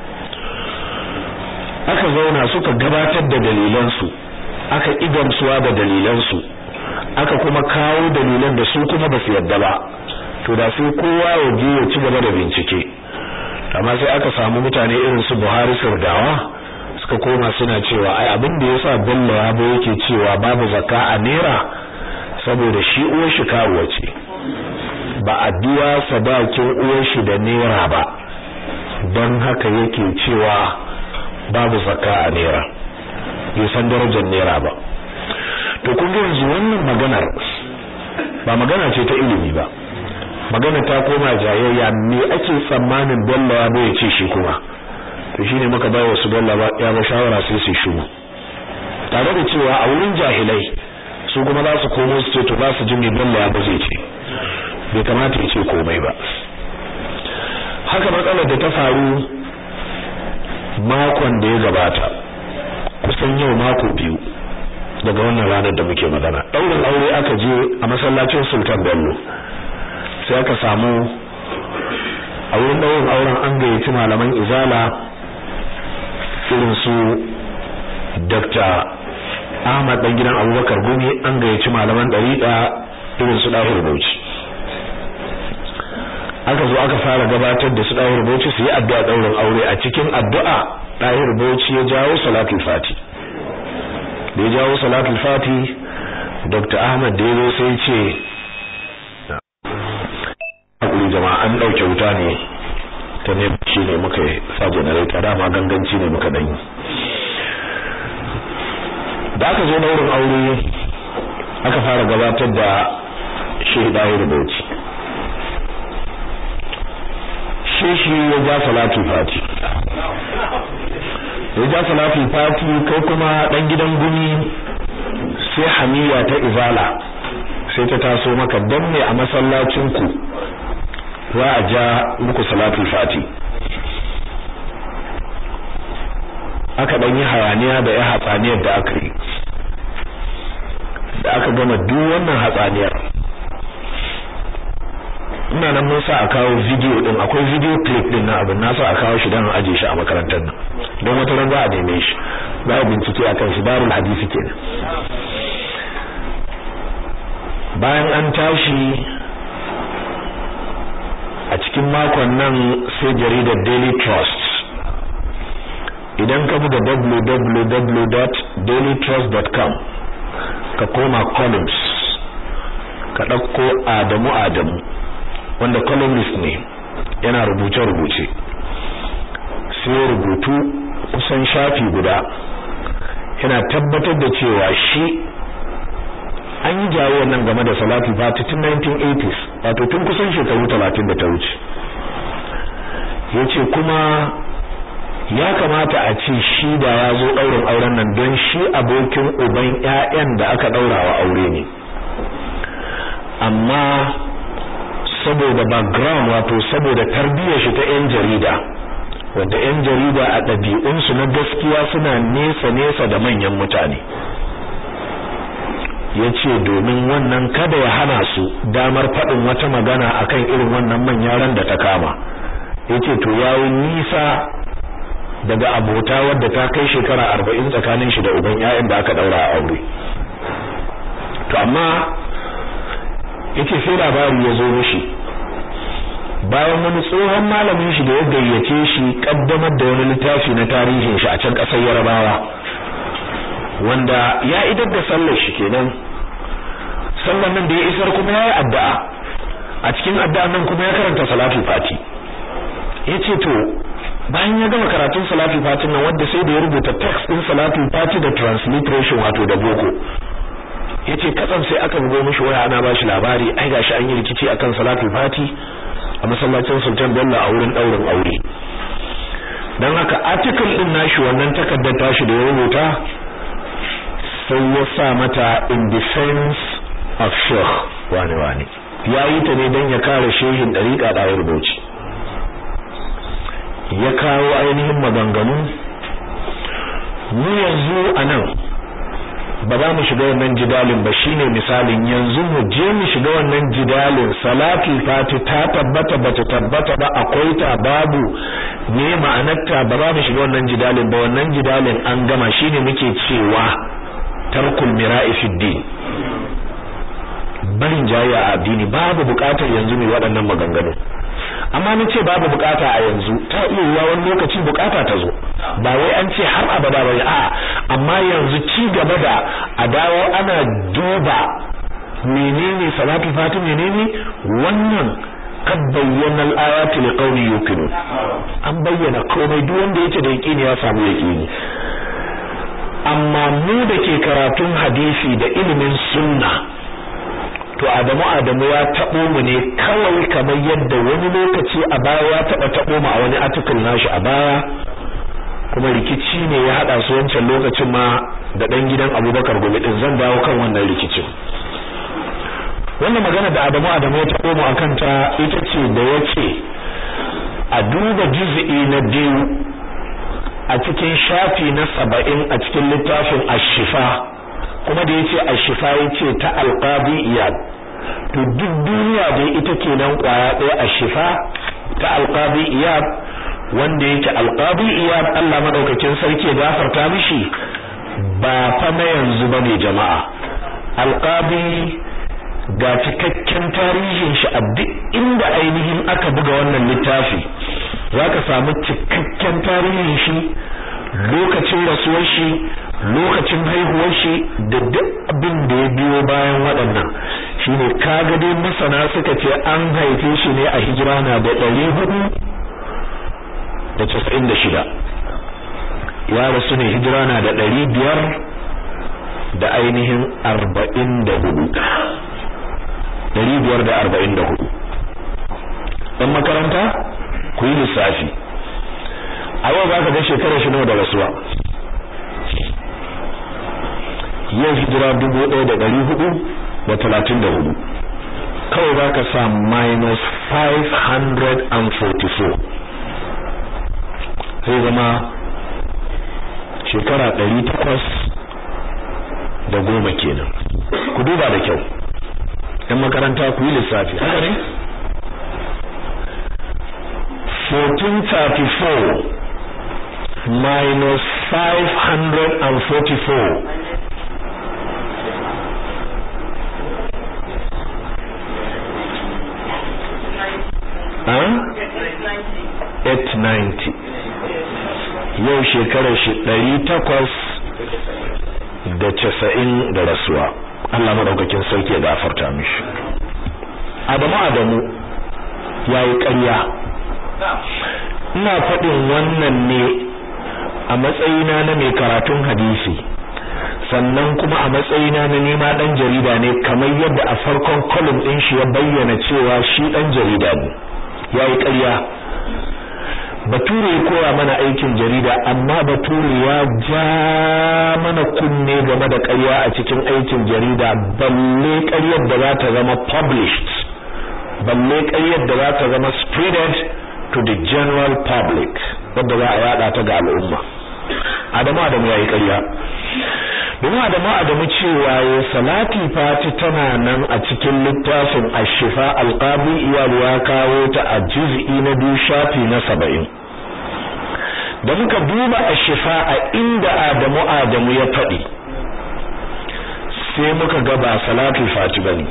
aka zauna suka gabatar da dalilansu aka igamsuwa da dalilansu aka kuma kawo dalilan da su kuma ba su yadda ba to da sai kowa ya je ya ci gaba da bincike amma sai aka samu mutane irin su Buhari Sirdawa suka koma suna cewa ai abin da yasa Bello Yabo yake cewa babu zakka a naira saboda shi uwar shi karuwa ce ba a biya sadakin uwar shi da naira ba don haka yake cewa babu zakka a naira bai san darajar naira ba to kun ga yanzu wannan maganar ba magana ce ta ilimi ba magana ta koma jayayya me ake tsammanin Bello ya bai ce shi kuma to shine muka ba wasu Bello ya ba shawara sai su shigo tare da cewa a wurin jahilai su kuma za su komo su ce to za su ji me Bello ya ba zai ce bai kamata ya ce komai ba haka matsalar da ta faru makon da ya gabata kusan yau mako biyu daga wannan ranar da muke magana daurin aure aka je a masallacin Sultan Bello sai aka samu a wurin daurin auren an gayyaci malaman izala irin su Dr. Ahmad dan gidan Abubakar Gumi an gayyaci malaman dariqa irin su Dahir Bauchi aka zo aka fara gabatar da su Dahir Bauchi su yi addu'a daurin aure a cikin addu'a Dahir Bauchi ya jawo salatul fati da ya jawo salatul fati Dr. Ahmad da yazo sai ce hakuri jama'a an dauke wuta ne ta ne shi ne muka sa generator dama ganganci ne muka danyi da aka zo daurin aure aka fara gabatar da shi Dahir Bauchi ishe shi ya ja salatu fati ya ja salatu fati kai kuma dan gidan gumi sai hamiya ta izala sai ta taso maka dan ne a masallacin ku za a ja muku salatu fati aka dan yi hayaniya da ya hatsaniyar da aka yi da aka gama duk wannan hatsaniyar ina nan mun sa a kawo video din akwai video clip din na abin na sa a kawo shi dan aje shi a makarantar nan don wata ran za a neme shi za a bincike akan shi darul hadisi kenan bayan an tashi a cikin makon nan sai jaridar Daily Trust idan ka buga www.dailytrust.com ka koma columns ka ɗauko Adamu Adamu wanda columnist ne yana rubuce-rubuce sai rubutu kusan shafi guda yana tabbatar da cewa shi an yi jawo nan game da salatu fati tun 1980s wato tun kusan shekaru 30 da ta wuce yace kuma ya kamata a ce shi da ya zo ɗaurin auren nan don shi abokin uban ƴaƴan da aka ɗaura wa aure ne amma saboda background wato saboda tarbiyyar shi ta 'yan jarida wanda 'yan jarida a ɗabi'unsu na gaskiya suna nesa-nesa da manyan mutane ya ce domin wannan kada ya hana su damar faɗin wata magana akan irin wannan manyan da ta kama ya ce to yawo nisa daga abota wadda ta kai shekara arba'in tsakanin shi da uban 'ya'yan da aka ɗaura a aure to amma yace sai labari ya zo mishi bayan wani tsohon malamin shi da ya gayyace shi kaddamar da wani littafi na tarihin shi a can kasar Yarabawa wanda ya idar da sallar shi kenan sallar nan da ya isar kuma yayi addu'a a cikin addu'an nan kuma ya karanta salatu fati yace to bayan ya gama karatun salatu fati nan wanda sai da ya rubuta text din salatu fati da transliteration wato da boko yace katsam sai aka bugo mishi waya ana bashi labari ai gashi an yi rikici akan salatu fati a masallacin Sultan Bello a wurin daurin aure dan haka article din nashi wannan takaddar tashi da ya rubuta sai ya sa mata in defense of Sheikh wani wani yayi ta ne dan ya kare shehin dariƙa da rubuci ya kawo ainihin maganganu mu yanzu anan ba za mu shiga wannan jidalin ba shine misalin yanzu mu je mu shiga wannan jidalin salatu fati ta tabbata bata tabbata ba akwai ta babu ne ma'anarta ba za mu shiga wannan jidalin ba wannan jidalin an gama shine muke cewa tarkul mira'i fi din barin jayya a addini babu bukatar yanzu ne waɗannan maganganu amma na ce babu bukata a yanzu ta iya yiwa wani lokaci bukata ta zo ba wai an ce har abada ba a amma yanzu ci gaba da a dawo ana duba menene salatu fati menene wannan kad bayyana al-ayati liqawmi yuqinun an bayyana komai duk wanda yake da yaqini ya samu yaqini amma mu da ke karatun hadisi da ilimin sunna to Adamu Adamu ya tabo mu ne kawai kamar yadda wani lokaci a baya ya taba tabo mu a wani article nashi a baya kuma rikici ne ya hada su wancan lokacin ma da dan gidan Abubakar Gumi din zan dawo kan wannan rikicin wannan magana da Adamu Adamu ya tabo mu akan ta ita ce da yace a duba juz'i na biyu a cikin shafi na saba'in a cikin littafin Ash-Shifa kuma da yace Ash-Shifa yace ta Al-Qadi Iyad to duk duniya dai ita kenan kwaya ɗaya Ash-Shifa ta Al-Qadi Iyad wanda yake Al-Qadi Iyad Allah madaukakin sarki ya gafarta mishi ba fa na yanzu bane jama'a Al-Qadi ga cikakken tarihin shi a duk inda ainihin aka buga wannan littafi zaka samu cikakken tarihin shi lokacin rasuwar shi lokacin haihuwar shi da duk abin da ya biyo bayan waɗannan shine kaga dai masana suka ce an haife shi ne a hijira na da ɗari hudu da casa'in da shida ya rasu ne hijira na da ɗari biyar da ainihin arba'in da hudu ɗari biyar da arba'in da hudu ɗan makaranta ku yi lissafi a yau za ka ga shekarar shi nawa da rasuwa yau hijira dubu ɗaya da ɗari hudu da talatin da hudu kawai za ka sa minus 544 zai zama shekara ɗari takwas da goma kenan ku duba da kyau ‘yan makaranta ku yi lissafi haka ne 1434 minus 544 890 yau shekarar shi ɗari takwas da casa'in da rasuwa Allah maɗaukakin sarki ya gafarta mishi Adamu Adamu ya yi ƙarya ina faɗin wannan ne a matsayina na mai karatun hadisi sannan kuma a matsayina na nema ɗan jarida ne kamar yadda a farkon kolum ɗin shi ya bayyana cewa shi ɗan jarida ne ya yi ƙarya bature ya koya mana aikin jarida amma bature ya ja mana kunne game da ƙarya a cikin aikin jarida balle ƙaryar da za ta zama published balle ƙaryar da za ta zama spreaded to the general public wadda za a yada ta ga al'umma adamu adamu ya yi ƙarya domin adamu adamu cewa ya salati fati tana nan a cikin littafin ashifa alqabi iyal ya kawo ta a juz'i na biyu shafi na saba'in da muka duba ashifa a inda adamu adamu ya faɗi sai muka ga ba salati fati bane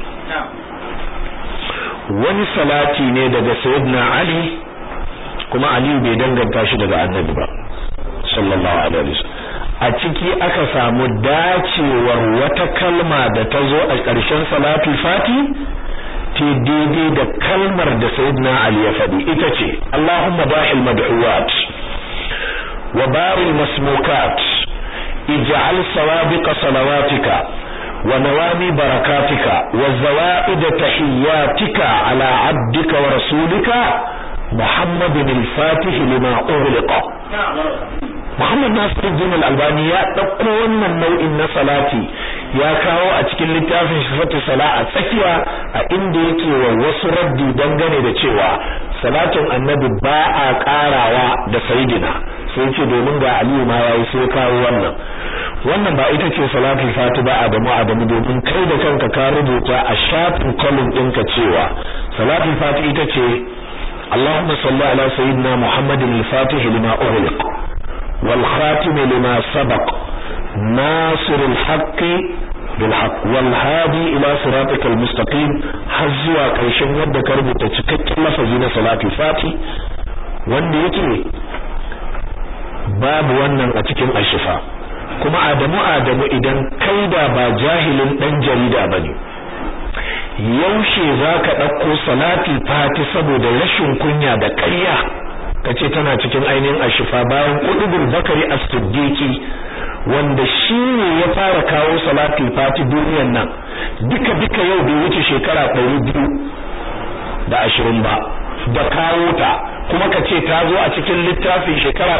wani salati ne daga sayyidina ali kuma ali bai danganta shi daga annabi ba sallallahu alaihi wasallam a ciki aka samu dacewar wata kalma da ta zo a ƙarshen salatu fati ta daidai da kalmar da sayyidina ali ya faɗi ita ce Allahumma bahil mad'uwat wa baril masmukat ij'al sawabiqa salawatika wa nawami barakatika wa zawaid tahiyyatika ala abdika wa rasulika muhammadin al-fatih lima ughliqa Muhammad Nasiruddin Al-Albani ya ɗauko wannan nau'in na salati ya kawo a cikin littafin Sifatu Sala a tsakiya a inda yake wa wasu raddi dangane da cewa salatin Annabi ba a karawa da sayidina sai ce domin ga Aliyu ma yayi sai kawo wannan wannan ba ita ce salatul fati ba Adamu Adamu domin kai da kanka ka rubuta a shafin column ɗinka cewa salatul fati ita ce اللهم صل على سيدنا محمد الفاتح لما أغلق والخاتم لما سبق ناصر الحق بالحق والهادي إلى صراطك المستقيم حزوا كيشن يبدا كربو تشكك لفظين صلاة الفاتح wanda yake babu wannan a cikin ashifa kuma Adamu Adamu idan kai da ba jahilin dan jarida bane yaushe zaka dauko salati fati saboda rashin kunya da ƙarya kace tana cikin ainihin ashifa bayan kudubul bakari as-siddiqi wanda shi ne ya fara kawo salatul fati duniyar nan duka duka yau bai wuce shekara 200 da ashirin ba da kawo ta kuma kace ta zo a cikin littafin shekara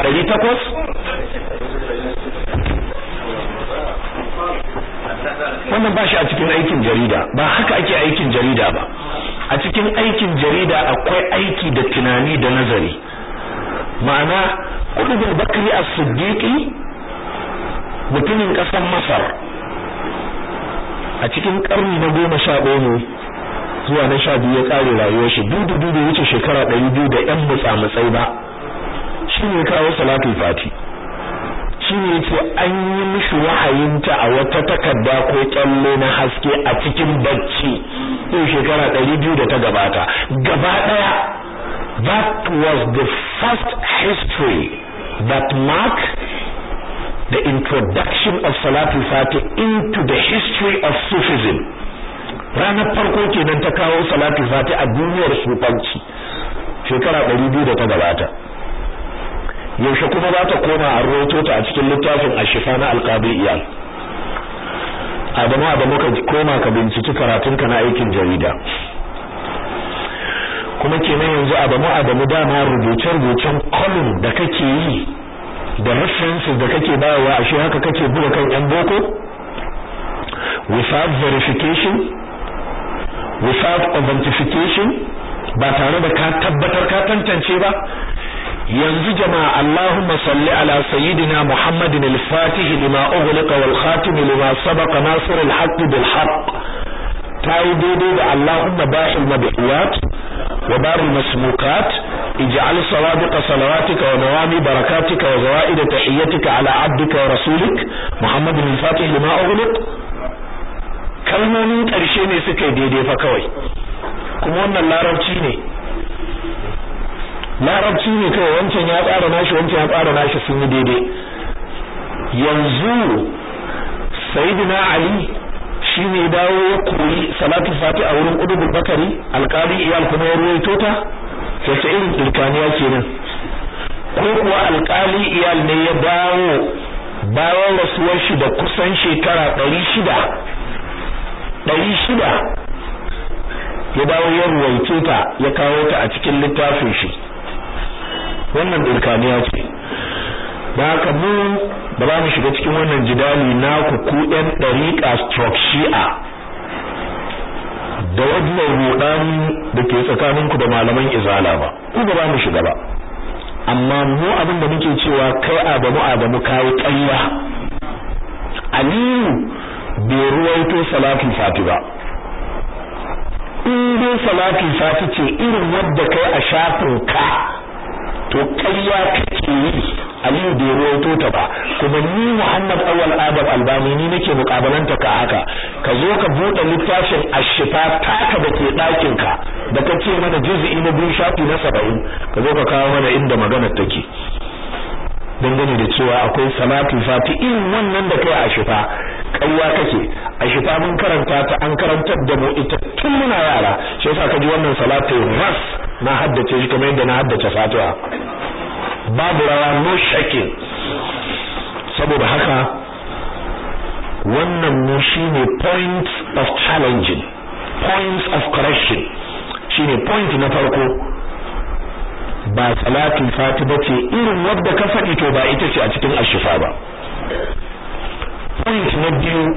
800 wannan ba shi a cikin aikin jarida ba haka ake aikin jarida ba a cikin aikin jarida akwai aiki da tunani da nazari ma'ana Qutbul Bakri As-Siddiqi mutumin ƙasar Masar a cikin ƙarni na goma sha ɗaya zuwa na sha biyu ya ƙare rayuwar shi dudu dudu wuce shekara ɗari biyu da ƴan mutsamutsai ba shi ne kawo salatul fati shi ne ce an yi mishi wahayinta a wata takarda ko kyalle na haske a cikin bacci yau shekara ɗari biyu da ta gabata gaba ɗaya That was the first history that marked the introduction of Salatul Fatih into the history of Sufism. Ranar farko kenan ta kawo Salatul Fatih a duniyar sufanci shekara 200 da ta gabata. Yaushe kuma za ta koma a roto ta a cikin littafin Ashifa na Alqabi Iyal. Adamu Adamu ka koma ka binciki karatunka na aikin jarida. kuma kenan yanzu Adamu Adamu dama rubuce-rubucen column da kake yi da references da kake bayarwa ashe haka kake buga kan yan boko without verification without authentication ba tare da ka tabbatar ka tantance ba yanzu jama'a Allahumma salli ala sayyidina Muhammadin al-Fatih lima ughliqa wal khatim lima sabaqa nasir al-haqq bil haqq tayi daidai da Allahumma ba'il mabiyat wa baril masmukat ij'al sawadiq salawatika wa nawami barakatika wa zawaid tahiyyatika ala abdika wa rasulik Muhammadin al-Fatih lima ughliq kalmomin karshe ne suka daidai fa kawai kuma wannan larabci ne larabci ne kawai wancan ya tsara nashi wancan ya tsara nashi sun yi daidai yanzu sayyidina ali shi ne dawo ya koyi salatu fati a wurin udubul bakari alkali iyal kuma ya ruwaito ta sai irin dirkaniya kenan ko kuwa alkali iyal ne ya dawo bayan rasuwar shi da kusan shekara ɗari shida ɗari shida ya dawo ya ruwaice ta ya kawo ta a cikin littafin shi wannan dirkaniya ce da haka mu ba za mu shiga cikin wannan jidali na ku ku ɗan ɗariƙa stroke shi'a da wajen ruɗani da ke tsakaninku da malaman izala ba ku ba za mu shiga ba amma mu abin da muke cewa kai adamu adamu kayi ƙarya aliyu bai ruwaito salatul fati ba in dai salatul fati ce irin wadda kai a shafin ka to ƙarya kake yi Aliyu bai ruwaito ta ba kuma ni Muhammad Awwal Adam Albani ni nake mukabalanta ka haka ka zo ka bude littafin Ashifa taka da ke ɗakin ka da kace mana juz'i na biyu shafi na 70 ka zo ka kawo mana inda maganar take dangane da cewa akwai salatu fati irin wannan da kai Ashifa ƙarya kake Ashifa mun karanta ta an karantar da mu ita tun muna yara shi yasa ka ji wannan salatu ras na haddace shi kamar yadda na haddace Fatiha babu rawa no shaking saboda haka wannan mu shine point of challenging points of correction shine point na farko ba salatul fati bace irin wadda ka faɗi to ba ita ce a cikin ashifa ba point na biyu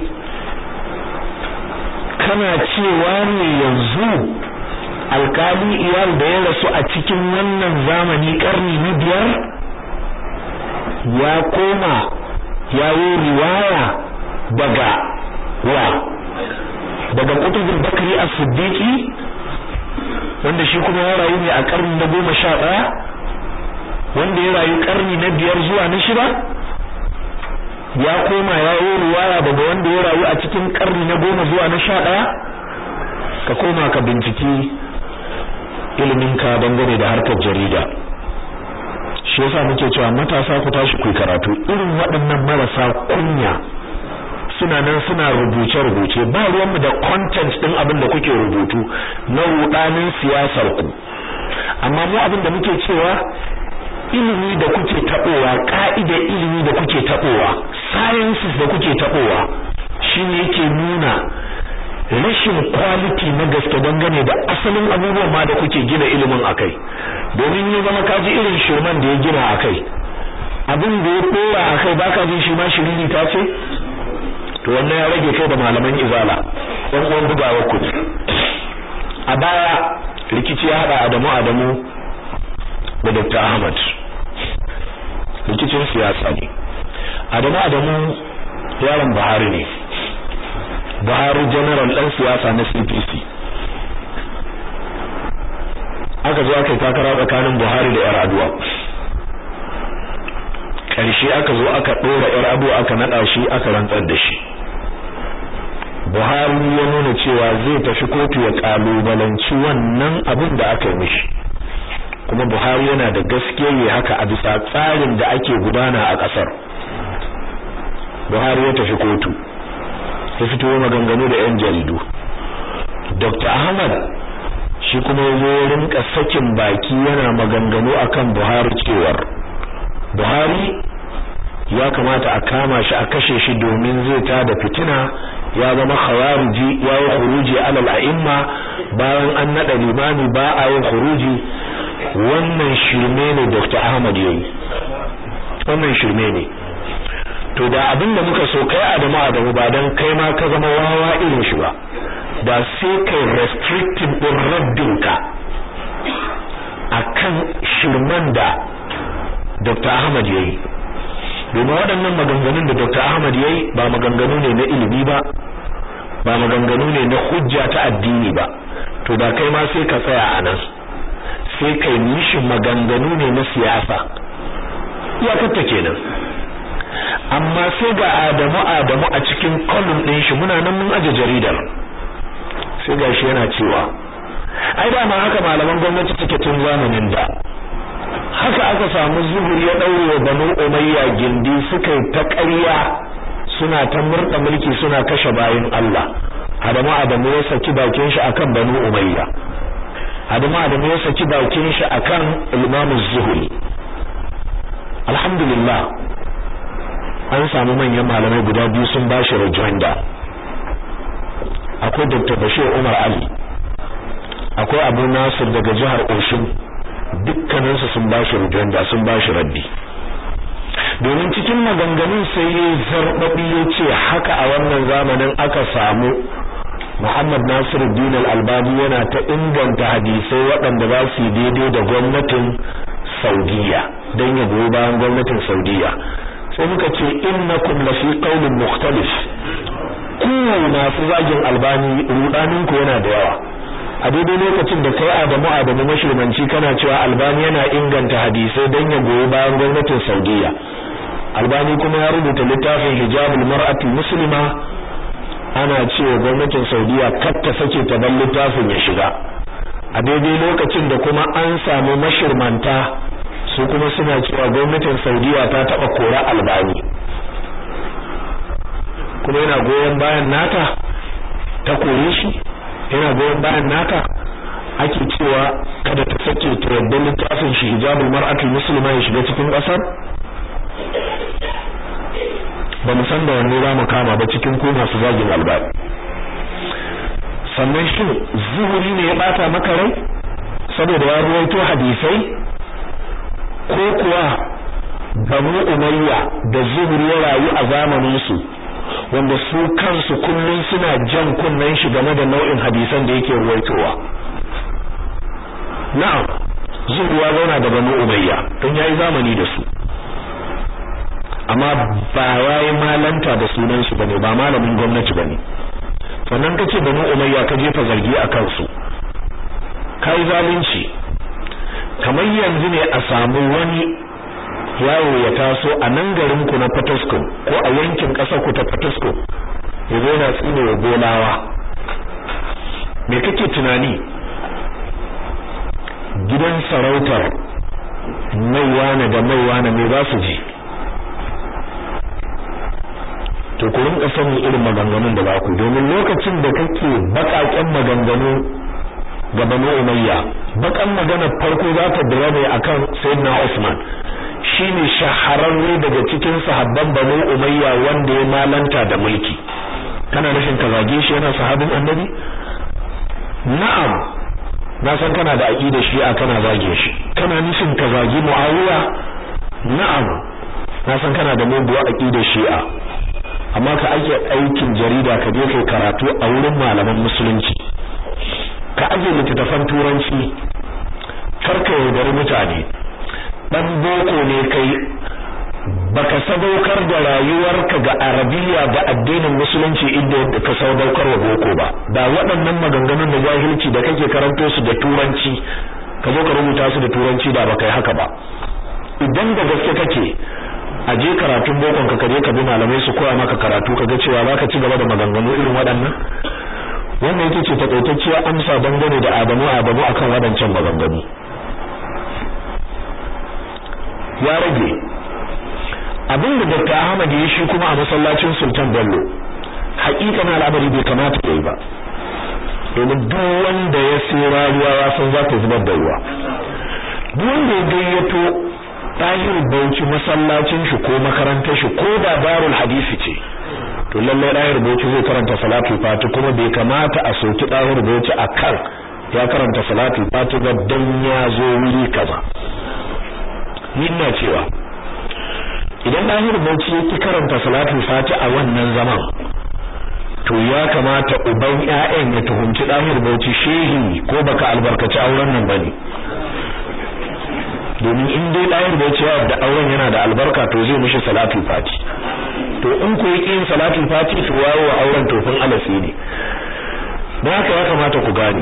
kana cewa ne yanzu alkali iyal da ya rasu a cikin wannan zamani karni na biyar ya koma ya yi riwaya daga wa daga kutubul bakri as-siddiqi wanda shi kuma ya rayu ne a karni na goma sha ɗaya wanda ya rayu karni na biyar zuwa na shida ya koma ya yi riwaya daga wanda ya rayu a cikin karni na goma zuwa na sha ɗaya ka koma ka binciki iliminka dangane da harkar jarida shi yasa muke cewa matasa ku tashi ku karatu irin waɗannan marasa kunya suna nan suna rubuce rubuce ba ruwanmu da content din abin da kuke rubutu na rudanin siyasar ku amma mu abin da muke cewa ilimi da kuke tabowa ka'idar ilimi da kuke tabowa sciences da kuke tabowa shine yake nuna rashin quality na gaske dangane da asalin abubuwan ma da kuke gina ilimin akai domin ya zama kaji irin shirman da ya gina akai abin da ya dora akai baka jin shi ma shiriri ta ce to wannan ya rage kai da malaman izala ɗan uwan bugawa ku a baya rikici ya hada Adamu Adamu da Dr. Ahmad rikicin siyasa ne Adamu Adamu yaron Buhari ne Buhari general ɗan siyasa na CPC aka zo aka yi takara tsakanin Buhari da 'yar aduwa ƙarshe aka zo aka ɗora 'yar aduwa aka naɗa shi aka rantsar da shi Buhari ya nuna cewa zai tafi kotu ya kalubalanci wannan abin da aka yi mishi kuma Buhari yana da gaskiya ne haka a bisa tsarin da ake gudana a ƙasar Buhari ya tafi kotu ya fito maganganu da 'yan jaridu Dr. Ahmad shi kuma ya zo rinka sakin baki yana maganganu akan Buhari cewar Buhari ya kamata a kama shi a kashe shi domin zai ta da fitina ya zama khawariji ya yi khuruji alal a'imma bayan an nada limami ba a yin khuruji wannan shirme ne Dr. Ahmad yayi wannan shirme ne to da abin da muka so kai Adamu Adamu ba dan kai ma ka zama wawa irin shi ba da sai kai restricting din raddinka akan shirman da Dr. Ahmad yayi domin waɗannan maganganun da Dr. Ahmad yayi ba maganganu ne na ilimi ba ba maganganu ne na hujja ta addini ba to da kai ma sai ka tsaya a nan sai kai mishi maganganu ne na siyasa iyakarta kenan amma sai ga Adamu Adamu a cikin column ɗin shi muna nan mun aje jaridar sai gashi yana cewa ai da ma haka malaman gwamnati suke tun zamanin da haka aka samu zuhuri ya daure wa banu umayya gindi suka yi ta ƙarya suna ta murda mulki suna kashe bayin Allah Adamu Adamu ya saki bakin shi akan banu umayya Adamu Adamu ya saki bakin shi akan Imam Zuhri alhamdulillah an samu manyan malamai guda biyu sun bashi rejoinder akwai Dr. Bashir Umar Ali akwai Abu Nasir daga jihar Oshun dukkaninsu sun bashi rejoinder sun bashi raddi domin cikin maganganun sai ya zarbabi ya ce haka a wannan zamanin aka samu Muhammad Nasiruddin Al-Albani yana ta inganta hadisai waɗanda za su yi daidai da gwamnatin Saudiya don ya goyi bayan gwamnatin Saudiya sai muka ce innakum la fi qawlin mukhtalif ku masu zagin Albani rudanin ku yana da yawa a daidai lokacin da kai Adamu Adamu mashirmanci kana cewa Albani yana inganta hadisai don ya goyi bayan gwamnatin Saudiya Albani kuma ya rubuta littafin Hijabul Mar'ati Muslima ana cewa gwamnatin Saudiya kar ta sake ta bar littafin ya shiga a daidai lokacin da kuma an samu mashirmanta su kuma suna cewa gwamnatin Saudiya ta taba kora Albani kuma yana goyon bayan nata ta kore shi yana goyon bayan nata ake cewa kada ta sake ta yadda littafin shi hijabul mar'atul muslima ya shiga cikin kasar ba mu san da wanne za mu kama ba cikin ko masu zagin albani sannan shin zuhuri ne ya bata maka rai saboda ya ruwaito hadisai ko kuwa banu umayya da zuhuri ya rayu a zamanin su wanda su kansu kullun suna jan kunnen shi game da nau'in hadisan da yake ruwaitowa na'am zuhuri ya zauna da banu umayya don yayi zamani da su amma ba yayi malanta da sunan su bane ba malamin gwamnati bane sannan kace banu umayya ka jefa zargi a kansu kai zalunci kamar yanzu ne a samu wani yawo ya taso a nan garin ku na Fatasko ko a yankin ƙasar ku ta Fatasko ya zo na tsine wa golawa me kake tunani gidan sarautar maiwana da maiwana me za su ji to ku rinka sanin irin maganganun da za ku domin lokacin da kake bakaken maganganu ga Banu Umayya bakan magana farko za ta dira ne akan Sayyidina Usman shine shahararre daga cikin sahabban Banu Umayya wanda ya malanta da mulki kana nufin ka zage shi yana sahabin Annabi na'am na san kana da aqida shi'a kana zage shi kana nufin ka zage Muawiya na'am na san kana da muguwa aqida shi'a amma ka ake aikin jarida ka je kai karatu a wurin malaman musulunci ka aje littattafan turanci karka yaudari mutane dan boko ne kai baka sadaukar da rayuwarka ga arabiya da addinin musulunci inda ka sadaukar wa boko ba da waɗannan maganganun da jahilci da kake karanto su da turanci ka zo ka rubuta su da turanci da baka yi haka ba idan da gaske kake a je karatun bokon ka kaje ka bi malamai su koya maka karatu kaga cewa zaka ci gaba da maganganu irin waɗannan wannan yake ce takaitacciyar amsa dangane da Adamu Adamu akan waɗancan maganganu ya rage abin da Dr. Ahmad ya shi kuma a masallacin Sultan Bello haƙiƙanin al'amari bai kamata yayi ba domin duk wanda ya sira ruwa ya san za ta zubar da ruwa duk wanda ya gayyato tahir bauchi masallacin shi ko makarantar shi ko da darul hadisi ce to lallai ɗahir bauchi zai karanta salatul fati kuma bai kamata a soki ɗahir bauchi a kan ya karanta salatul fati ba dan ya zo wuri kaza ni ina cewa idan ɗahir bauchi yake karanta salatul fati a wannan zaman to ya kamata uban ƴaƴan ya tuhunci ɗahir bauchi shehi ko baka albarkaci auren nan bane domin in dai ɗahir bauchi ya da auren yana da albarka to zai mishi salatul fati to in ku yi yin salatul fati to wawo wa auren tofin alasi ne don haka ya kamata ku gane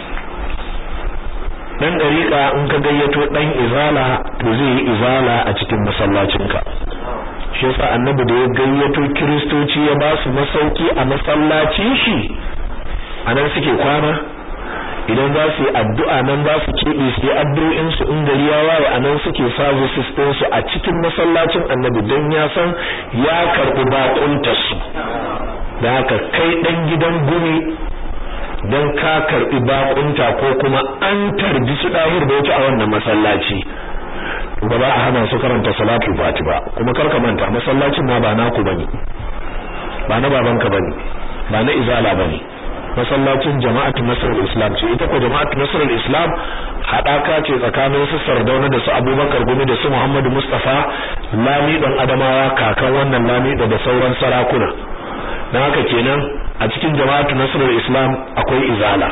dan dariƙa in ka gayyato dan izala to zai yi izala a cikin masallacinka shi yasa annabi da ya gayyato kristoci ya ba su masauki a masallacin shi anan suke kwana idan za su yi addu'a nan za su keɓe su yi addu'o'in su in gari ya waye anan suke sabu sistin su a cikin masallacin annabi don ya san ya karɓi bakuntar su da haka kai ɗan gidan gumi don ka karɓi bakunta ko kuma an tarbi su ɗahir da wuce a wannan masallaci ba za a hana su karanta salatul fati ba kuma karka manta masallacin ma ba naku bane ba na babanka bane ba na izala bane masallacin jama'atu nasrul islam ce ita ko jama'atu nasrul islam hadaka ce tsakanin su sardauna da su abubakar gumi da su muhammadu mustafa lami dan adamawa kakan wannan lami da sauran sarakuna dan haka kenan a cikin jama'atu nasrul islam akwai izala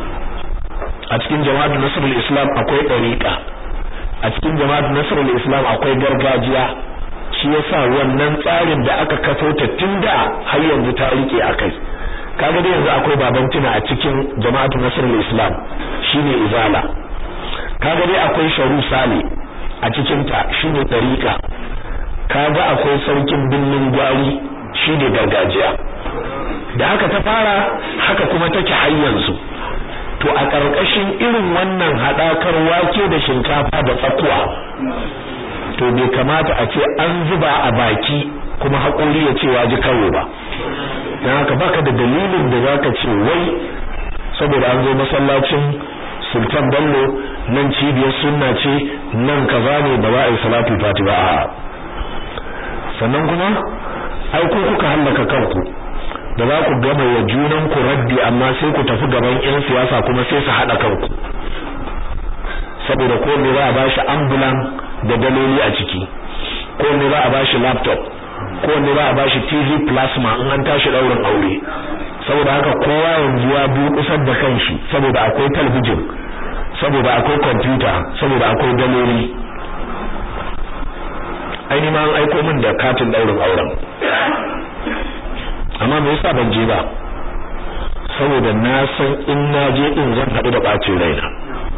a cikin jama'atu nasrul islam akwai dariqa a cikin jama'atu nasrul islam akwai gargajiya shi yasa wannan tsarin da aka kafo ta tunda har yanzu ta rike akai kaga dai yanzu akwai babantina a cikin jama'atu nasrul islam shine izala kaga dai akwai sharu sale a cikin ta shine tariqa kaga akwai sarkin binnin gwari shine gargajiya da haka ta fara haka kuma take har yanzu to a ƙarƙashin irin wannan haɗakar wake da shinkafa da tsakuwa to bai kamata a ce an zuba a baki kuma haƙori ya ce waji kawo ba don haka baka da dalilin da zaka ce wai saboda an zo masallacin sultan bello nan cibiyar sunna ce nan kaza ne ba za a yi salatul fati ba a sannan kuma ai ko kuka hallaka kanku da za ku gama wa junan ku raddi amma sai ku tafi gaban yan siyasa kuma sai su hada kanku saboda ko ne za a bashi ambulan da daloli a ciki ko ne za a bashi laptop ko ne za a bashi TV plasma in an tashi daurin aure saboda haka kowa yanzu ya bi kusar da kanshi saboda akwai talbijin saboda akwai computer saboda akwai daloli aini ma an aiko min da katin daurin auren amma me yasa ban je ba saboda na san in na je din zan haɗu da bacin raina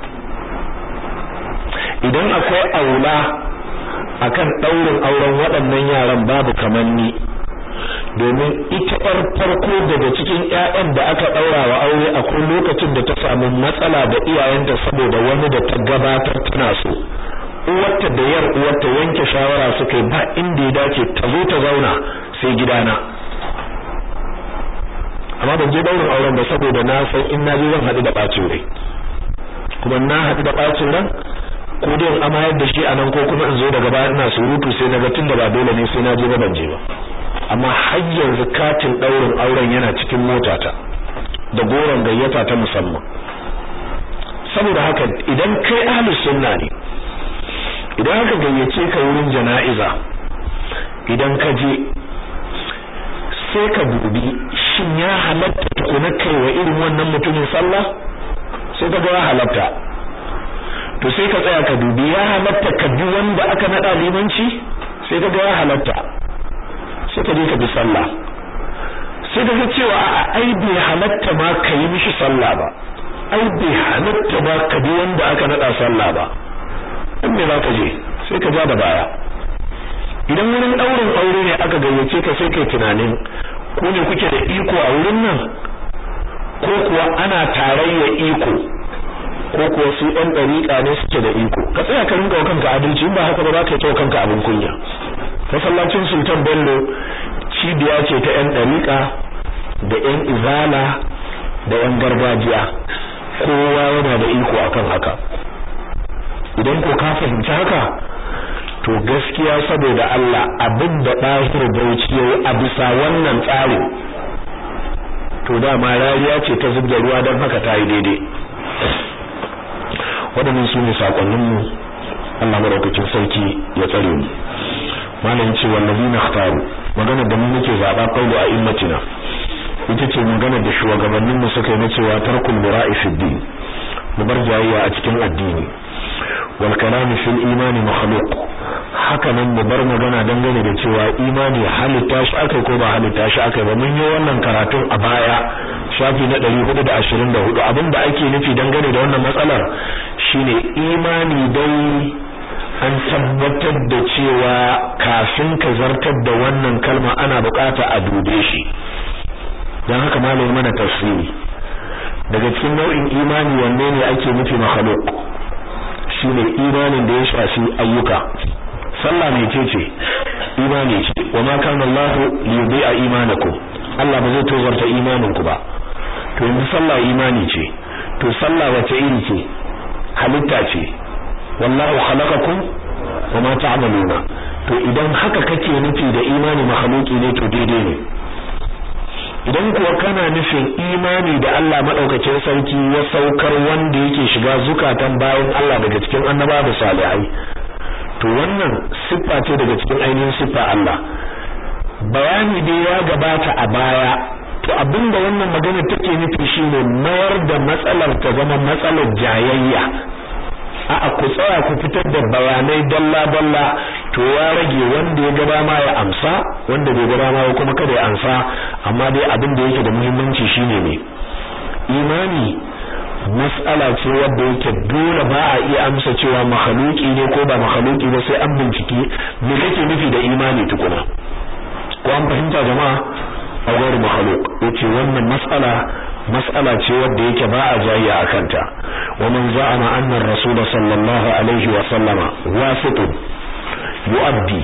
idan akwai aula akan daurin auren waɗannan yaran babu kamanni domin ita ƴar farko daga cikin ƴaƴan da aka ɗaura wa aure akwai lokacin da ta samu matsala da iyayenta saboda wani da ta gabatar tana so uwarta da yar uwarta yanke shawara suka yi ba inda ya dace ta zo ta zauna sai gidana amma ban je daurin auren ba saboda na san in na je zan haɗu da ɓacin rai kuma na haɗu da ɓacin ran ko dai in amayar da shi a nan ko kuma in zo daga baya ina surutu sai na ga tunda ba dole ne sai na je ba ban je ba amma har yanzu katin daurin auren yana cikin motata da goron gayyata ta musamman saboda haka idan kai ahlus sunna ne idan aka gayyace ka wurin jana'iza idan ka je sai ka dubi shin ya halatta tukuna kai wa irin wannan mutumin sallah sai ka ga ya halatta to sai ka tsaya ka dubi ya halatta ka bi wanda aka nada limanci sai ka ga ya halatta sai ka je ka bi sallah sai ka ga cewa a ai bai halatta ma ka yi mishi sallah ba ai bai halatta ba ka bi wanda aka nada sallah ba in me za ka je sai ka ja da baya idan wurin daurin aure ne aka gayyace ka sai kai tunanin ko ne kuke da iko a wurin nan ko kuwa ana tarayya iko ko kuwa su ɗan ɗariƙa ne suke da iko ka tsaya ka rinka wa kanka adalci in ba haka ba za ka yi kanka abin kunya masallacin sultan bello cibiya ce ta ƴan ɗariƙa da ƴan izala da ƴan gargajiya kowa yana da iko akan haka idan ko ka fahimci haka to gaskiya saboda Allah abin da ɗahir bauchi yayi a bisa wannan tsarin to dama rariya ce ta zubda ruwa don haka ta yi daidai waɗannan su ne saƙonninmu Allah maraukakin sarki ya tsare mu malam ce wallazi na khtaru magana da mu muke zaɓa qawlu a immatina ita ce magana da shugabannin mu suka yi na cewa tarkul mura'i fi din mu bar jayayya a cikin addini wal kalam fil imani makhluq haka nan mu bar magana dangane da cewa imani halitta shi akai ko ba halitta shi akai ba mun yi wannan karatun a baya shafi na 424 abinda ake nufi dangane da wannan matsalar shine imani dai an tabbatar da cewa kafin ka zartar da wannan kalma ana bukata a dube shi dan haka malamin mana tafsiri daga cikin nau'in imani wanne ne ake nufi makhluq shine imanin da ya shafi ayyuka sallah ne ce ce imani ce wa ma kana Allah li yudi'a imanakum Allah ba zai tozarta imaninku ba to yanzu sallah imani ce to sallah wace iri ce halitta ce wallahu khalaqakum wa ma ta'maluna to idan haka kake nufi da imani makhluki ne to daidai ne idan kuwa kana nufin imani da Allah madaukakin sarki ya saukar wanda yake shiga zukatan bayan Allah daga cikin annaba da salihai to wannan siffa ce daga cikin ainihin siffa Allah bayani dai ya gabata a baya to abinda wannan magana take nufi shine mayar da matsalar ta zama matsalar jayayya a'a ku tsaya ku fitar da bayanai dalla dalla to ya rage wanda ya gaba ma ya amsa wanda bai gaba ma kuma kada ya amsa amma dai abin da yake da muhimmanci shine ne imani mas'ala ce wadda yake dole ba a iya amsa cewa makhluki ne ko ba makhluki ba sai an bincike me kake nufi da imani tukuna ko an fahimta jama'a a gwari makhluk yace wannan mas'ala mas'ala ce wadda yake ba a jayya a kanta wa man za'ama anna ar-rasul sallallahu alaihi wa sallama wasitun yu'addi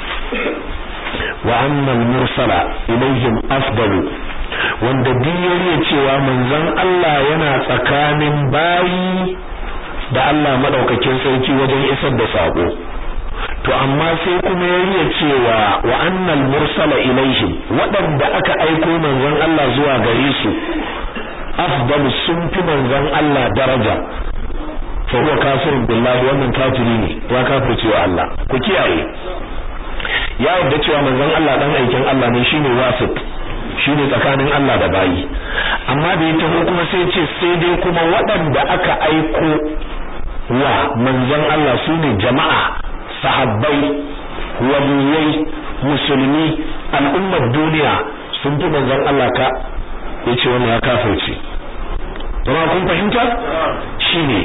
wa anna al-mursala ilayhim afdalu wanda diyar cewa manzon Allah yana tsakanin bayi da Allah madaukakin sarki wajen isar da sako to amma sai kuma ya cewa wa annal mursala ilaihim waɗanda aka aiko manzon Allah zuwa gare su afdalu sun fi manzon Allah daraja fa huwa kafirun billahi wannan kafiri ne ya kafirce wa Allah ku kiyaye ya yarda cewa manzon Allah dan aikin Allah ne shine wasit shine tsakanin Allah da bayi amma da ya taho kuma sai ce sai dai kuma waɗanda aka aiko wa manzon Allah sune jama'a sahabbai waliyai musulmi al'ummar duniya sun fi manzon Allah ka yace wannan ya kafirce kuma kun fahimta shine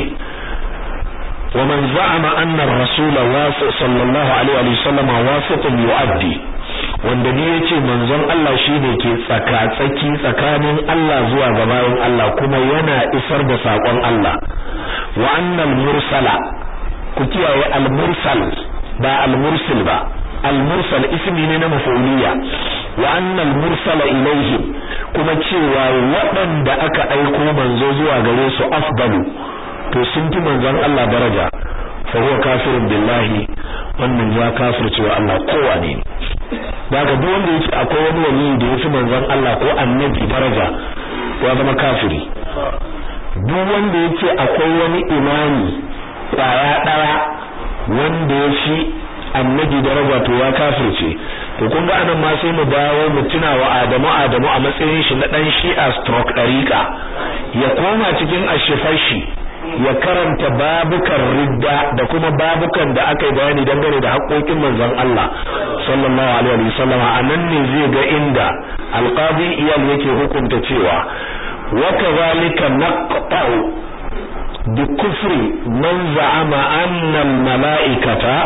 ومن زعم أن الرسول واسع صلى الله عليه وسلم واسط يؤدي wanda ne yace manzon Allah shine ke tsaka-tsaki tsakanin Allah zuwa ga bayan Allah kuma yana isar da sakon Allah wa annal mursala ku kiyaye al mursal ba al mursil ba al mursal ismi ne na mafauliya wa annal mursala ilaihim kuma cewa waɗanda aka aiko manzo zuwa gare su afdalu to sun fi manzon Allah daraja fa huwa kafirun billahi wannan ya kafirce wa Allah kowane ne daga duk wanda yake akwai wani wali da yafi manzon Allah ko annabi daraja ya zama kafiri duk wanda yake akwai wani imani kwaya daya wanda yafi annabi daraja to ya kafirce to kun ga anan ma sai mu dawo mu tuna wa Adamu Adamu a matsayin shi na dan Shi'a stroke dariqa ya koma cikin ashifashi ya karanta babukan ridda da kuma babukan da aka yi bayani dangane da haƙoƙin manzon Allah sallallahu alaihi wasallam a nan ne zai ga inda alqadi iyal yake hukunta cewa wa kadhalika naqta'u bi kufri man za'ama anna al mala'ikata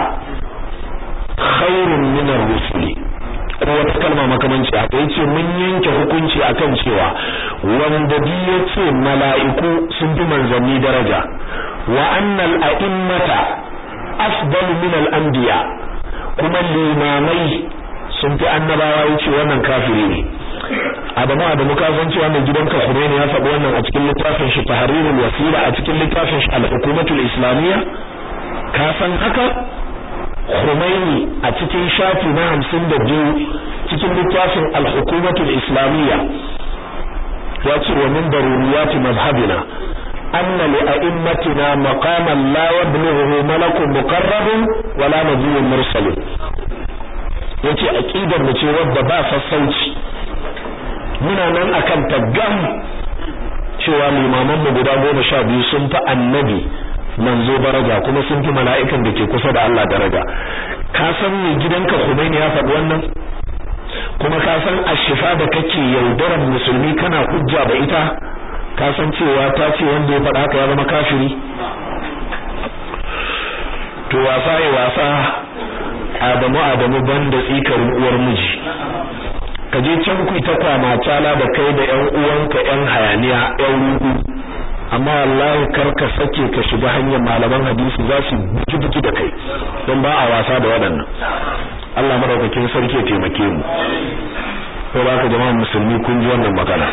khairun min ar-rusuli ko wata kalma makamanci haka yace mun yanke hukunci akan cewa wanda bi yace mala'iku sun fi manzanni daraja wa annal a'immata afdalu min al-anbiya kuma limamai sun fi annabawa yace wannan kafiri ne Adamu Adamu ka san cewa mai gidanka Khomeini ya faɗi wannan a cikin littafin shi Tahrirul Wasila a cikin littafin shi Al-Hukumatul Islamiyya ka san haka Khomeini a cikin shafi na hamsin da biyu cikin littafin al-hukumatul islamiyya ya ce wa min daruriyati mazhabina anna li a'immatina maqaman la yablughu malakun muqarrabun wala nabiyyun mursalun yace aqidar mu ce wadda ba sassauci muna nan akan tagam cewa limaman mu guda goma sha biyu sun fi annabi manzo daraja kuma sun fi mala'ikan da ke kusa da Allah daraja ka san me gidanka Khomeini ya faɗi wannan kuma ka san ashifa da kake yaudaran musulmi kana hujja da ita ka san cewa ta ce wanda ya faɗa haka ya zama kafiri to wasa ya wasa Adamu Adamu banda tsikarin uwar miji ka je can ku ta kwama tala da kai da ƴan uwanka ƴan hayaniya ƴan rudu amma wallahi kar ka sake ka shiga hanyar malaman hadisi za su buki buki da kai don ba a wasa da waɗannan Allah madaukakin sarki ya taimake mu ko ba ka jama'a musulmi kun ji wannan magana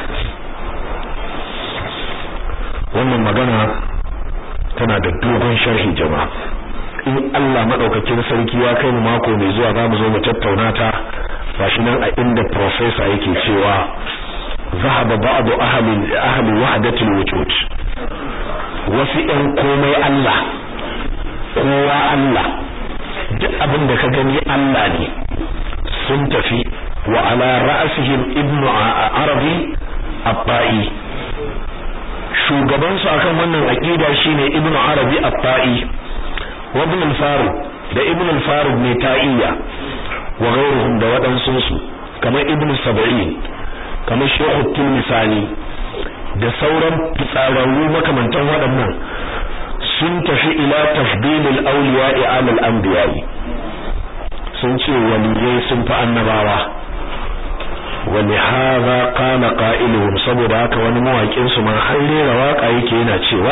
wannan magana tana da dogon sharhi jama'a in Allah madaukakin sarki ya kai mu mako mai zuwa za mu zo mu tattauna ta gashi nan a inda professor yake cewa zahaba ba'du ahli ahli wahdati alwujud wasu ɗan komai Allah kowa Allah duk abin da ka gani Allah ne sun tafi wa ala ra'sihim ibnu arabi abba'i shugaban su akan wannan aqida shine ibnu arabi abba'i wa ibn al-farid da ibn al-farid ne ta'iyya wa ghayruhum da waɗansu su kamar ibn sab'in kamar shehu tilmisani da sauran fitsararru makamantan waɗannan sun tafi ila tafdilil awliya'i ala al-anbiya'i sun ce waliyai sun fi annabawa wani haza kana qa'iluhum saboda haka wani mawaƙin su ma har rera waka yake yana cewa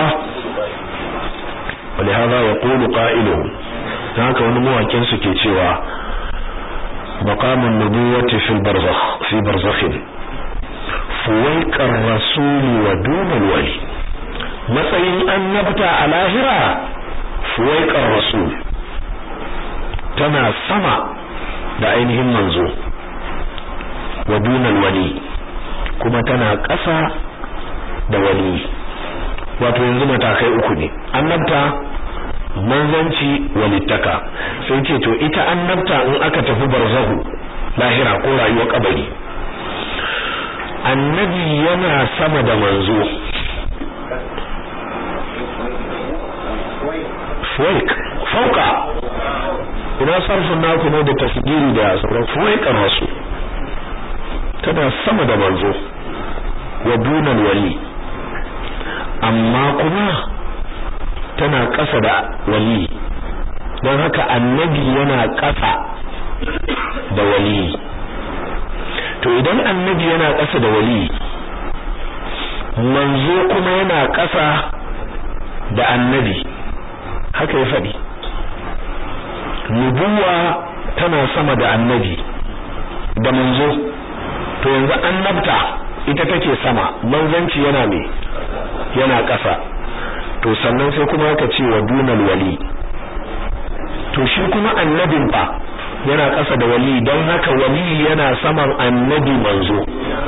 wani haza yaqulu qa'iluhum haka wani mawaƙin su ke cewa maqamun nubuwati fil barzakh fi barzakhin fuwaikar rasuli wa dunal wali matsayin annabta a lahira fuwaikar rasul tana sama da ainihin manzo wa dunal wali kuma tana ƙasa da wali wato yanzu matakai uku ne annabta manzanci walittaka sai ce to ita annabta in aka tafi barzahu lahira ko rayuwar kabari annabi yana sama da manzo fuwaik fauka ina sarfin naku ne da tasgiri da sauran fuwaikar wasu tana sama da manzo wa dunan wali amma kuma tana ƙasa da wali don haka annabi yana ƙasa da wali to idan annabi yana ƙasa da wali manzo kuma yana ƙasa da annabi haka ya faɗi nubuwa tana sama da annabi da manzo to yanzu annabta ita take sama manzanci yana me yana ƙasa to sannan sai kuma aka ce wa dunal wali to shi kuma annabin fa yana ƙasa da wali don haka wali yana saman annabi manzo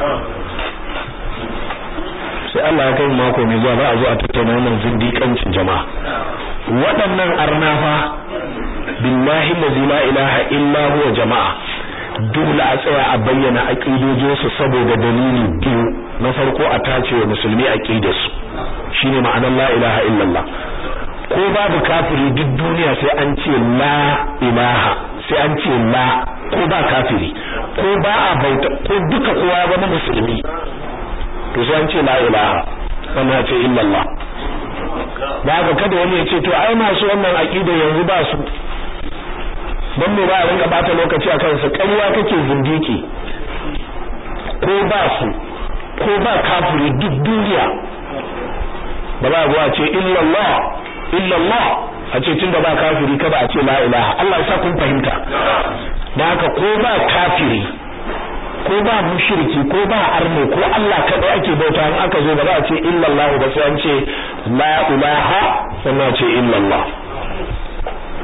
sai Allah ya kai mako mai zuwa za a zo a tattauna wannan zindiƙancin jama'a waɗannan arnafa billahi allazi la ilaha illa huwa jama'a dole a tsaya a bayyana aqidojinsu saboda dalili biyu na farko a tace wa musulmi aqidarsu shine ma'anar la ilaha illallah ko babu kafiri duk duniya sai an ce la ilaha sai an ce la ko ba kafiri ko ba a bauta ko duka kowa ya zama musulmi to sai an ce la ilaha sannan ce illallah ba ga kada wani ya ce to ai masu wannan aqida yanzu ba su dan me ba a rinka bata lokaci akan su ƙarya kake zindiki ko ba su ko ba kafiri duk duniya ba za a ce illallah illallah a ce tunda ba kafiri kada a ce la ilaha Allah ya sa kun fahimta dan haka ko ba kafiri ko ba mushriki ko ba arne ko Allah kadai ake bauta in aka zo ba za a ce illallah ba sai an ce la ilaha sannan ce illallah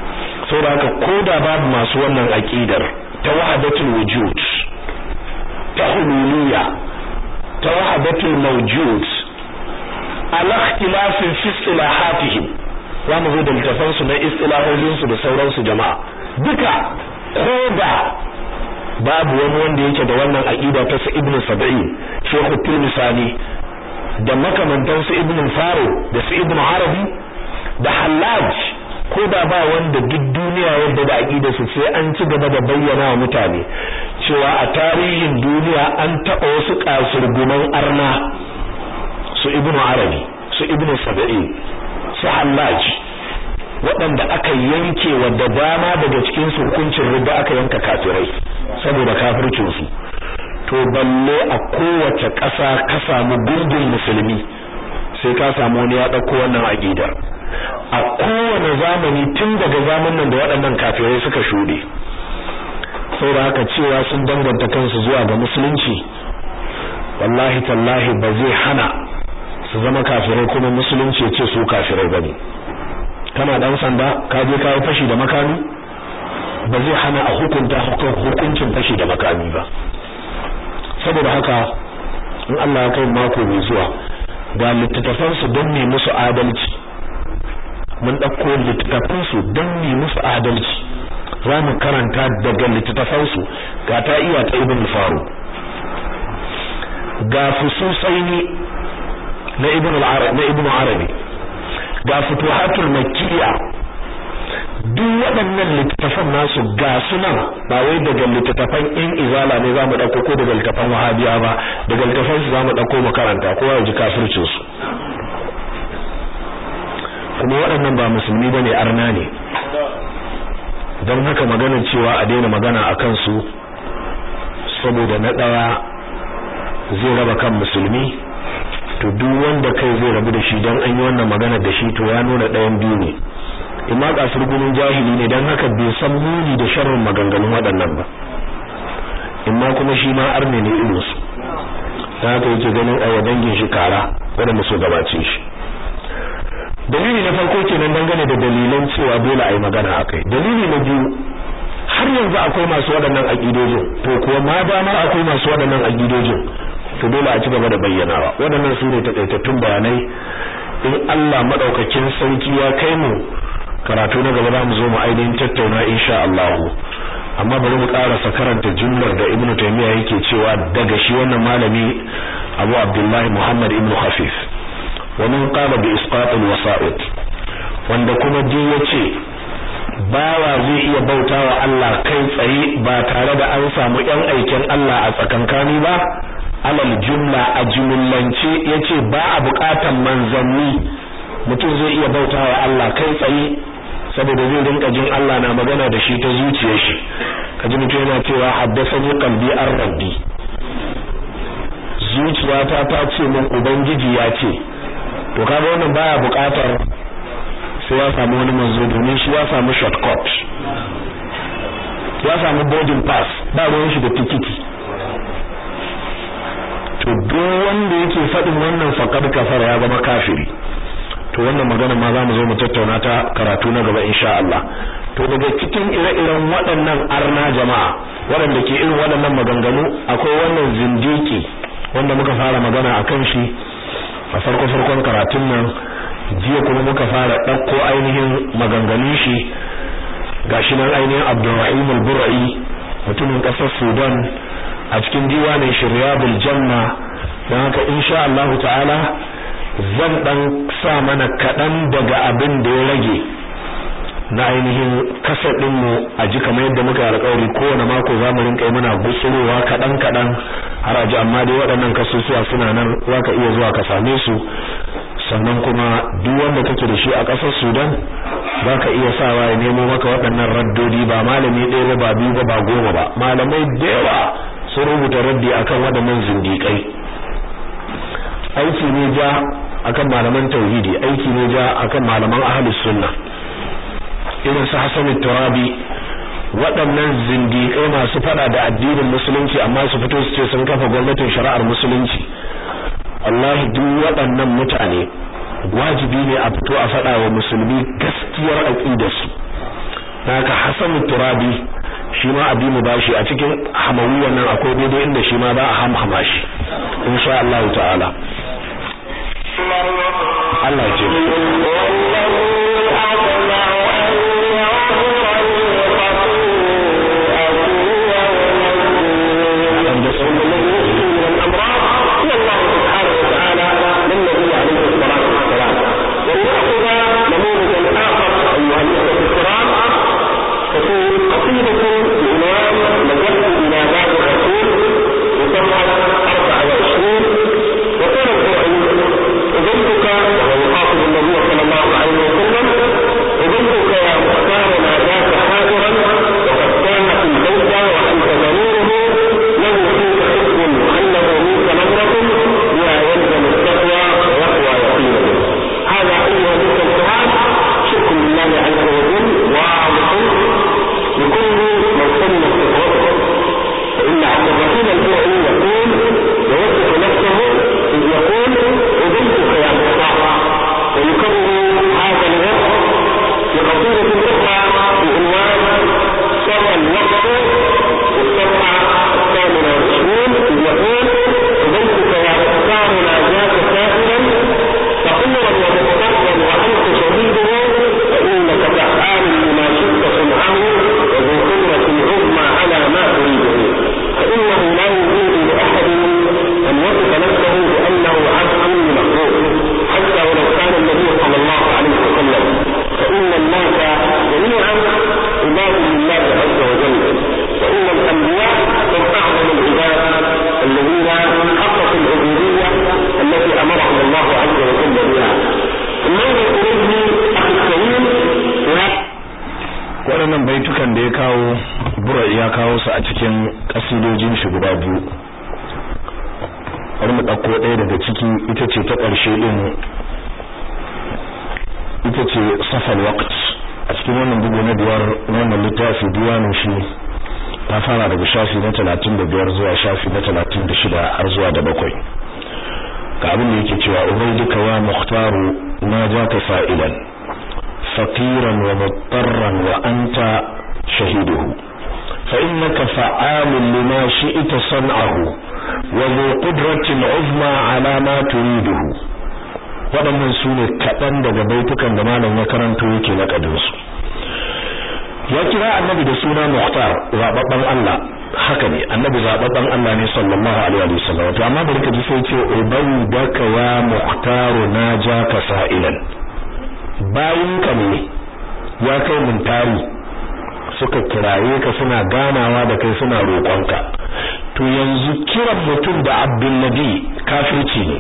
saboda haka koda babu masu wannan aqidar ta wahdatul wujud ta hululiyya ta wahdatul mawjud ala ikhtilafin fi istilahatihim za mu zo da littafan su na istilahohin su da sauransu jama'a duka koda babu wani wanda yake da wannan aqida ta sa ibnu sab'in shehu tilmisani da makamantan su ibnu faro da su ibnu arabi da hallaj ko da ba wanda duk duniya yadda da aqida su sai an ci gaba da bayyana wa mutane cewa a tarihin duniya an taba wasu kasurguman arna su ibnu arabi su ibnu sab'in su hallaj waɗanda aka yanke wa da dama daga cikin su hukuncin rubba aka yanka kafirai saboda kafircin su to balle a kowace ƙasa ka samu gungun musulmi sai ka samu wani ya ɗauko wannan aqidar a kowane zamani tun daga zamanin da waɗannan kafirai suka shuɗe saboda haka cewa sun danganta kansu zuwa ga musulunci wallahi tallahi ba zai hana su zama kafirai kuma musulunci ya ce su kafirai bane kana dan sanda ka je ka yi fashi da makami ba zai hana a hukunta hukuncin fashi da makami ba saboda haka in Allah ya kai mako mai zuwa ga littattafan su don ne musu adalci mun dauko littattafan su don ne musu adalci za mu karanta daga littattafan su ga ta iya ta ibn faru ga fususaini na ibn al-arabi na ibn arabi ga futuhatul makkiya duk waɗannan littattafan nasu ga sunan ba wai daga littattafan in izala ne zamu dauko ko daga littattafan wahabiya ba daga littattafan su zamu dauko makaranta ko ya ji kafircin su kuma waɗannan ba musulmi bane arna ne don haka magana cewa a daina magana akan su saboda na daya zai raba kan musulmi to duk wanda kai zai rabu da shi dan an yi wannan magana da shi to ya nuna ɗayan biyu ne imma kasar gunin jahili ne dan haka bai san muni da sharrin maganganun waɗannan ba imma kuma shi ma arne ne irin su dan haka yake ganin a dangin shi kara wanda so gabace shi dalili na farko kenan dangane da dalilan cewa dole a yi magana akai dalili na biyu har yanzu akwai masu waɗannan aƙidojin to kuwa ma dama akwai masu waɗannan aƙidojin to dole a ci gaba da bayyanawa waɗannan su ne takaitattun bayanai in Allah madaukakin sarki ya kai mu karatu na gaba za mu zo mu ainihin tattauna insha Allah amma bari mu karasa karanta jumlar da Ibn Taymiyyah yake cewa daga shi wannan malami Abu Abdullah Muhammad ibn Khafif wa min qala bi isqat al-wasa'id wanda kuma ji yace bawa zai iya bautawa Allah kai tsaye ba tare da an samu yan aikin Allah a tsakankani ba alal jumla a jumlance yace ba a buƙatan manzanni mutum zai iya bautawa Allah kai tsaye saboda zai rinka jin Allah na magana da shi ta zuciyar shi kaji mutum yana cewa haddathani qalbi ar-rabbi zuciyata ta ce min ubangiji ya ce to kaga wannan baya buƙatar sai ya samu wani manzo domin shi ya samu shortcut ya samu boarding pass ba ruwan shi da tikiti to duk wanda yake faɗin wannan faqad kafara ya zama kafiri to wannan magana ma zamu zo mu tattauna ta karatu na gaba insha Allah to daga cikin ire-iren waɗannan arna jama'a waɗanda ke irin waɗannan maganganu akwai wannan zindiki wanda muka fara magana akan shi a farko farkon karatun nan jiya kuma muka fara ɗauko ainihin maganganun shi gashi nan ainihin Abdulrahim al-Burri mutumin ƙasar Sudan a cikin diwanin Shiryabul Janna don haka insha Allah ta'ala zan dan sa mana kaɗan daga abin da ya rage na ainihin kasar ɗinmu a ji kamar yadda muka alƙawari kowane mako za mu rinƙa muna gutsurowa kaɗan kaɗan har a ji amma dai waɗannan kasusuwa suna nan za ka iya zuwa ka same su sannan kuma duk wanda kake da shi a ƙasar Sudan za ka iya sawa ya nemo maka waɗannan raddodi ba malami ɗaya ba ba biyu ba ba goma ba malamai da yawa sun rubuta raddi akan waɗannan zindiƙai aiki ne ja akan malaman tauhidi aiki ne ja akan malaman ahlus sunna irin su Hassan turabi waɗannan zindiƙai masu fada da addinin musulunci amma su fito su ce sun kafa gwamnatin shari'ar musulunci wallahi duk waɗannan mutane wajibi ne a fito a fada wa musulmi gaskiyar aqidarsu haka Hassan Turabi shi ma abi mu bashi a cikin hamawiyan nan akwai daidai inda shi ma za a hamhama shi insha Allah ta'ala Allah ya ce waɗannan baitukan da ya kawo bura ya kawo su a cikin kasidojin shi guda biyu bari mu ɗauko ɗaya daga ciki ita ce ta ƙarshe ɗin ita ce safal waqt a cikin wannan bugu na biyar wannan littafi diwanin shi ta fara daga shafi na talatin da biyar zuwa shafi na talatin da shida har zuwa da bakwai ga abin da yake cewa ubaiduka wa muhtaru na ja ka fa'ilan فقيرا ومضطرا وأنت شهيده فإنك فعال لما شئت صنعه وذو قدرة عظمى على ما تريده waɗannan su ne kaɗan daga baitukan da malam ya karanto yake na ƙadinsu ya kira annabi da suna muhtar zaɓaɓɓen Allah haka ne annabi zaɓaɓɓen Allah ne sallallahu alaihi wa sallam to amma bari ka ji sai ce ubayi daka ya muhtaru na ja ka sa'ilan bayinka ne ya kai mun tari suka kiraye ka suna ganawa da kai suna roƙonka to yanzu kiran mutum da abdul nabi kafirci ne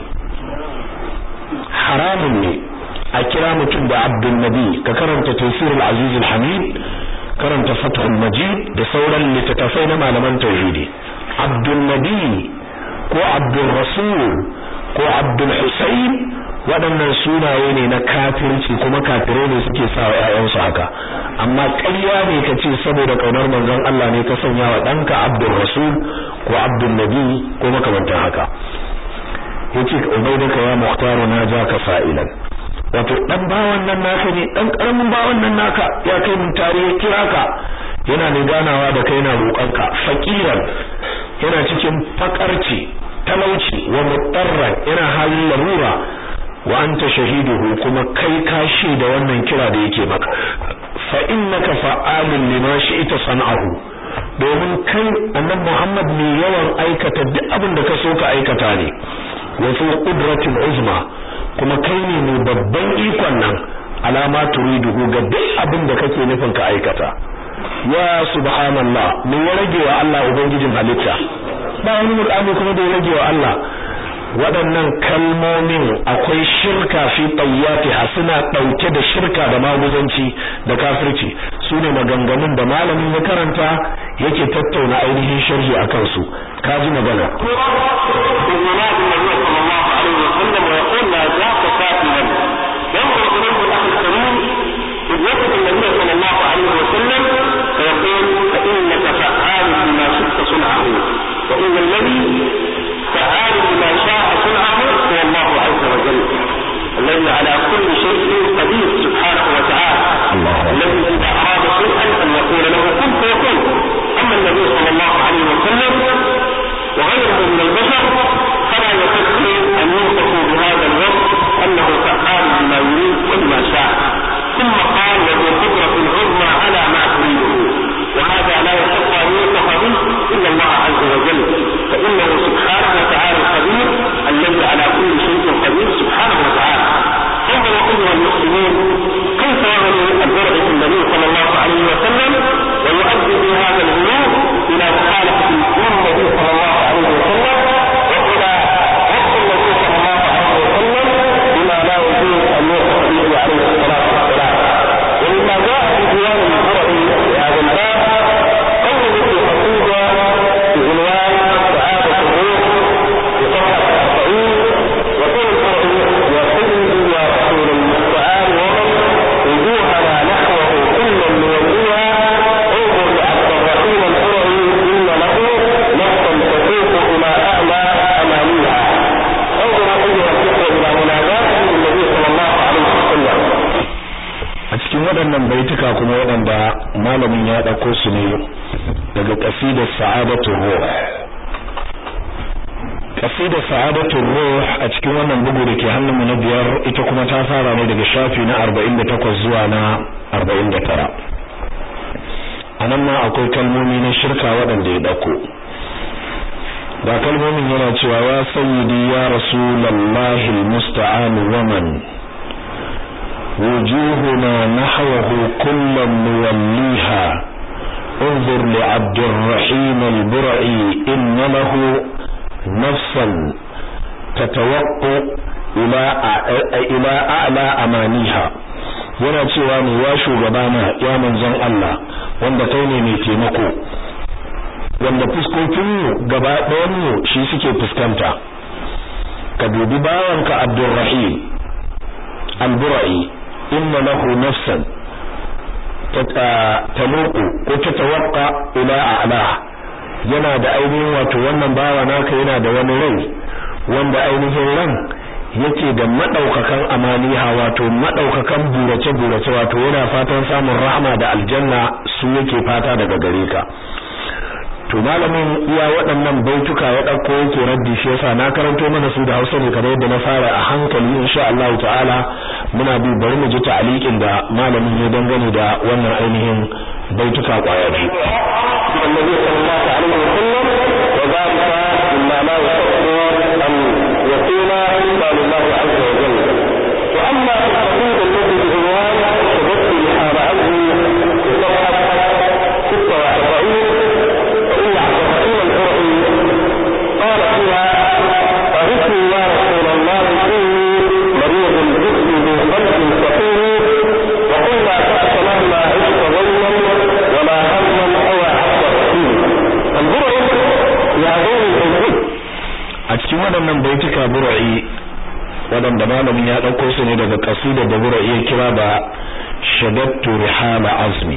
haramun ne a kira mutum da abdul nabi ka karanta tafsirul aziz hamid karanta fathul majid da sauran littattafai na malaman tauhidi abdul nabi ko abdul rasul ko abdul husayn waɗannan sunaye ne na kafirci kuma kafirai ne suke sa wa ƴaƴansu haka amma ƙarya ne ka ce saboda ƙaunar manzon Allah ne ka sanya wa ɗanka Abdul Rasul ko Abdul Nabi ko makamantan haka yace ubaidaka ya muhtaru na ja ka fa'ilan wato dan bawan nan naka ne dan karamin bawan nan naka ya kai mun tare ya kira ka yana ne ganawa da kai na roƙonka faqiran yana cikin fakarci talauci wa mutarran yana halin larura wa anta shahiduhu kuma kai kashi da wannan kira da yake maka fa innaka fa'alun lima shi'ta san'ahu domin kai annabi Muhammad ne yawan aikata duk abin da ka so ka aikata ne wa fi qudratin uzma kuma kai ne mai babban ikon nan alama turiduhu ga duk abin da kake nufin ka aikata ya subhanallah me ya rage wa Allah ubangijin halitta ba wani mutane kuma da ya rage wa Allah waɗannan kalmomin akwai shirka fi tayyatiha suna ɗauke da shirka da maguzanci da kafirci su ne maganganun da malamin ya karanta yake tattauna ainihin sharhi a kansu ka ji magana وإن الذي فعال بما شاء صنعه هو الله عز وجل الذي على كل شيء قدير سبحانه وتعالى الذي إذا أراد شيئا baituka kuma waɗanda malamin ya ɗauko su ne daga ƙasidar sa'adatu ruh ƙasidar sa'adatu ruh a cikin wannan bugu da ke hannunmu na biyar ita kuma ta fara ne daga shafi na 48 zuwa na 49 a nan ma akwai kalmomi na shirka waɗanda ya ɗauko ga kalmomin yana cewa ya sayyidi ya rasulallahi almusta'an wa man wujuhuna nahwahu kullam nuwalliha انظر لعبد الرحيم البرعي إن له نفسا تتوقع إلى إلى أعلى أمانيها yana cewa ne ya shugabana ya manzon Allah wanda kai ne mai taimako wanda fuskokinmu gaba ɗayanmu shi suke fuskanta ka dubi bawanka Abdurrahim al-Bura'i inna lahu nafsan tamuqu ko tatawaqqa ila a'la yana da ainihin wato wannan bawa naka yana da wani rai wanda ainihin ran yake da madaukakan amaliha wato madaukakan burace burace wato yana fatan samun rahama da aljanna su yake fata daga gare ka to malamin iya waɗannan baituka ya ɗauko yake raddi shi yasa na karanto mana su da Hausa ne kamar yadda na fara a hankali insha Allah ta'ala muna bi bari mu ji ta'aliqin da malamin ya dangane da wannan ainihin baituka kwaya biyu النبي صلى الله عليه وسلم وذلك مما لا يستطيع أن يكون إلا لله عز وجل وأما التقييد الذي بعنوان شددت لحال عزمي في صفحة 46 فإن عبد الرحيم الحرعي قال فيها أغثني يا رسول الله إني مريض الجسم ذو قلب سقيم وقل لا تأس مهما عشت ظلما ولا هما أو عبد الرحيم البرع يعظم الحدود a cikin waɗannan baituka bura'i waɗanda malamin ya ɗauko su ne daga ƙasidar da bura'i ya kira da shadattu rihala azmi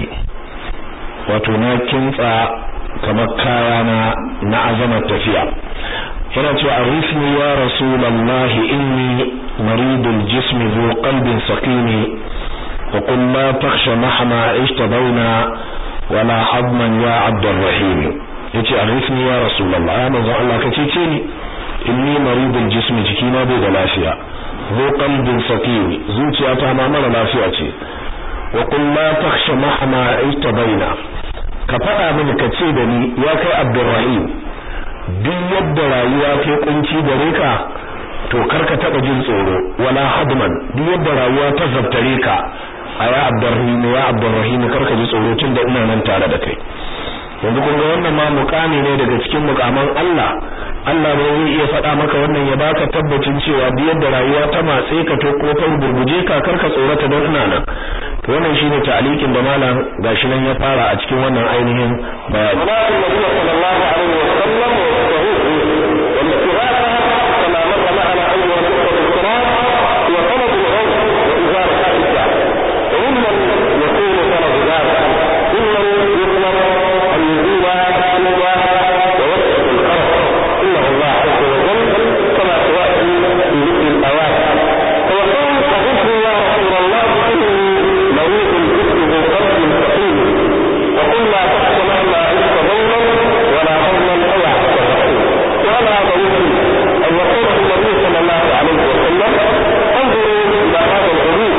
wato na kintsa kamar kaya na na azamar tafiya yana cewa arifni ya rasulallahi inni maridul jismi zu qalbin saqimi wa qul la takhsha mahma ishta baina wala hadman ya abdurrahim yace arifni ya rasulullah ya manzo Allah ka cece ni inni maridul jismi jikina bai da lafiya zu qalbin saqimi zuciyata ma mara lafiya ce wa qul la takhsha mahma ishta baina ka faɗa mini ka ce da ni ya kai abdurrahim duk yadda rayuwa ta kunci gare ka to karka taba jin tsoro wala hadman duk yadda rayuwa ta zabtare ka a ya abdurrahim ya abdurrahim karka ji tsoro tun da ina nan tare da kai yanzu kun ga wannan ma mukami ne daga cikin mukaman Allah Allah ne zai iya faɗa maka wannan ya baka tabbacin cewa duk yadda rayuwa ta matse ka to ko ta gurguje ka karka tsorata don ina nan to wannan shine ta'alikin da malam gashi nan ya fara a cikin wannan ainihin bayani صلاة النبي صلى الله عليه وسلم والتوحيد والاتباعها كما مر معنا أول نقطة الصلاة هو طلب الغوث وإزالة الحجة وممن يكون طلب ذلك ممن يطلب أن يزيل الحجة ويكشف القرف إنه الله عز وجل كما سيأتي في ذكر الأوائل فيقول أغثني يا رسول الله إني مريض الجسم ذو قلب سقيم وقل لا تخش مهما عشت ظلما ولا حزنا او عبد الرحيم وهذا ضروري ان يقول النبي صلى الله عليه وسلم انظروا الى هذا الغريب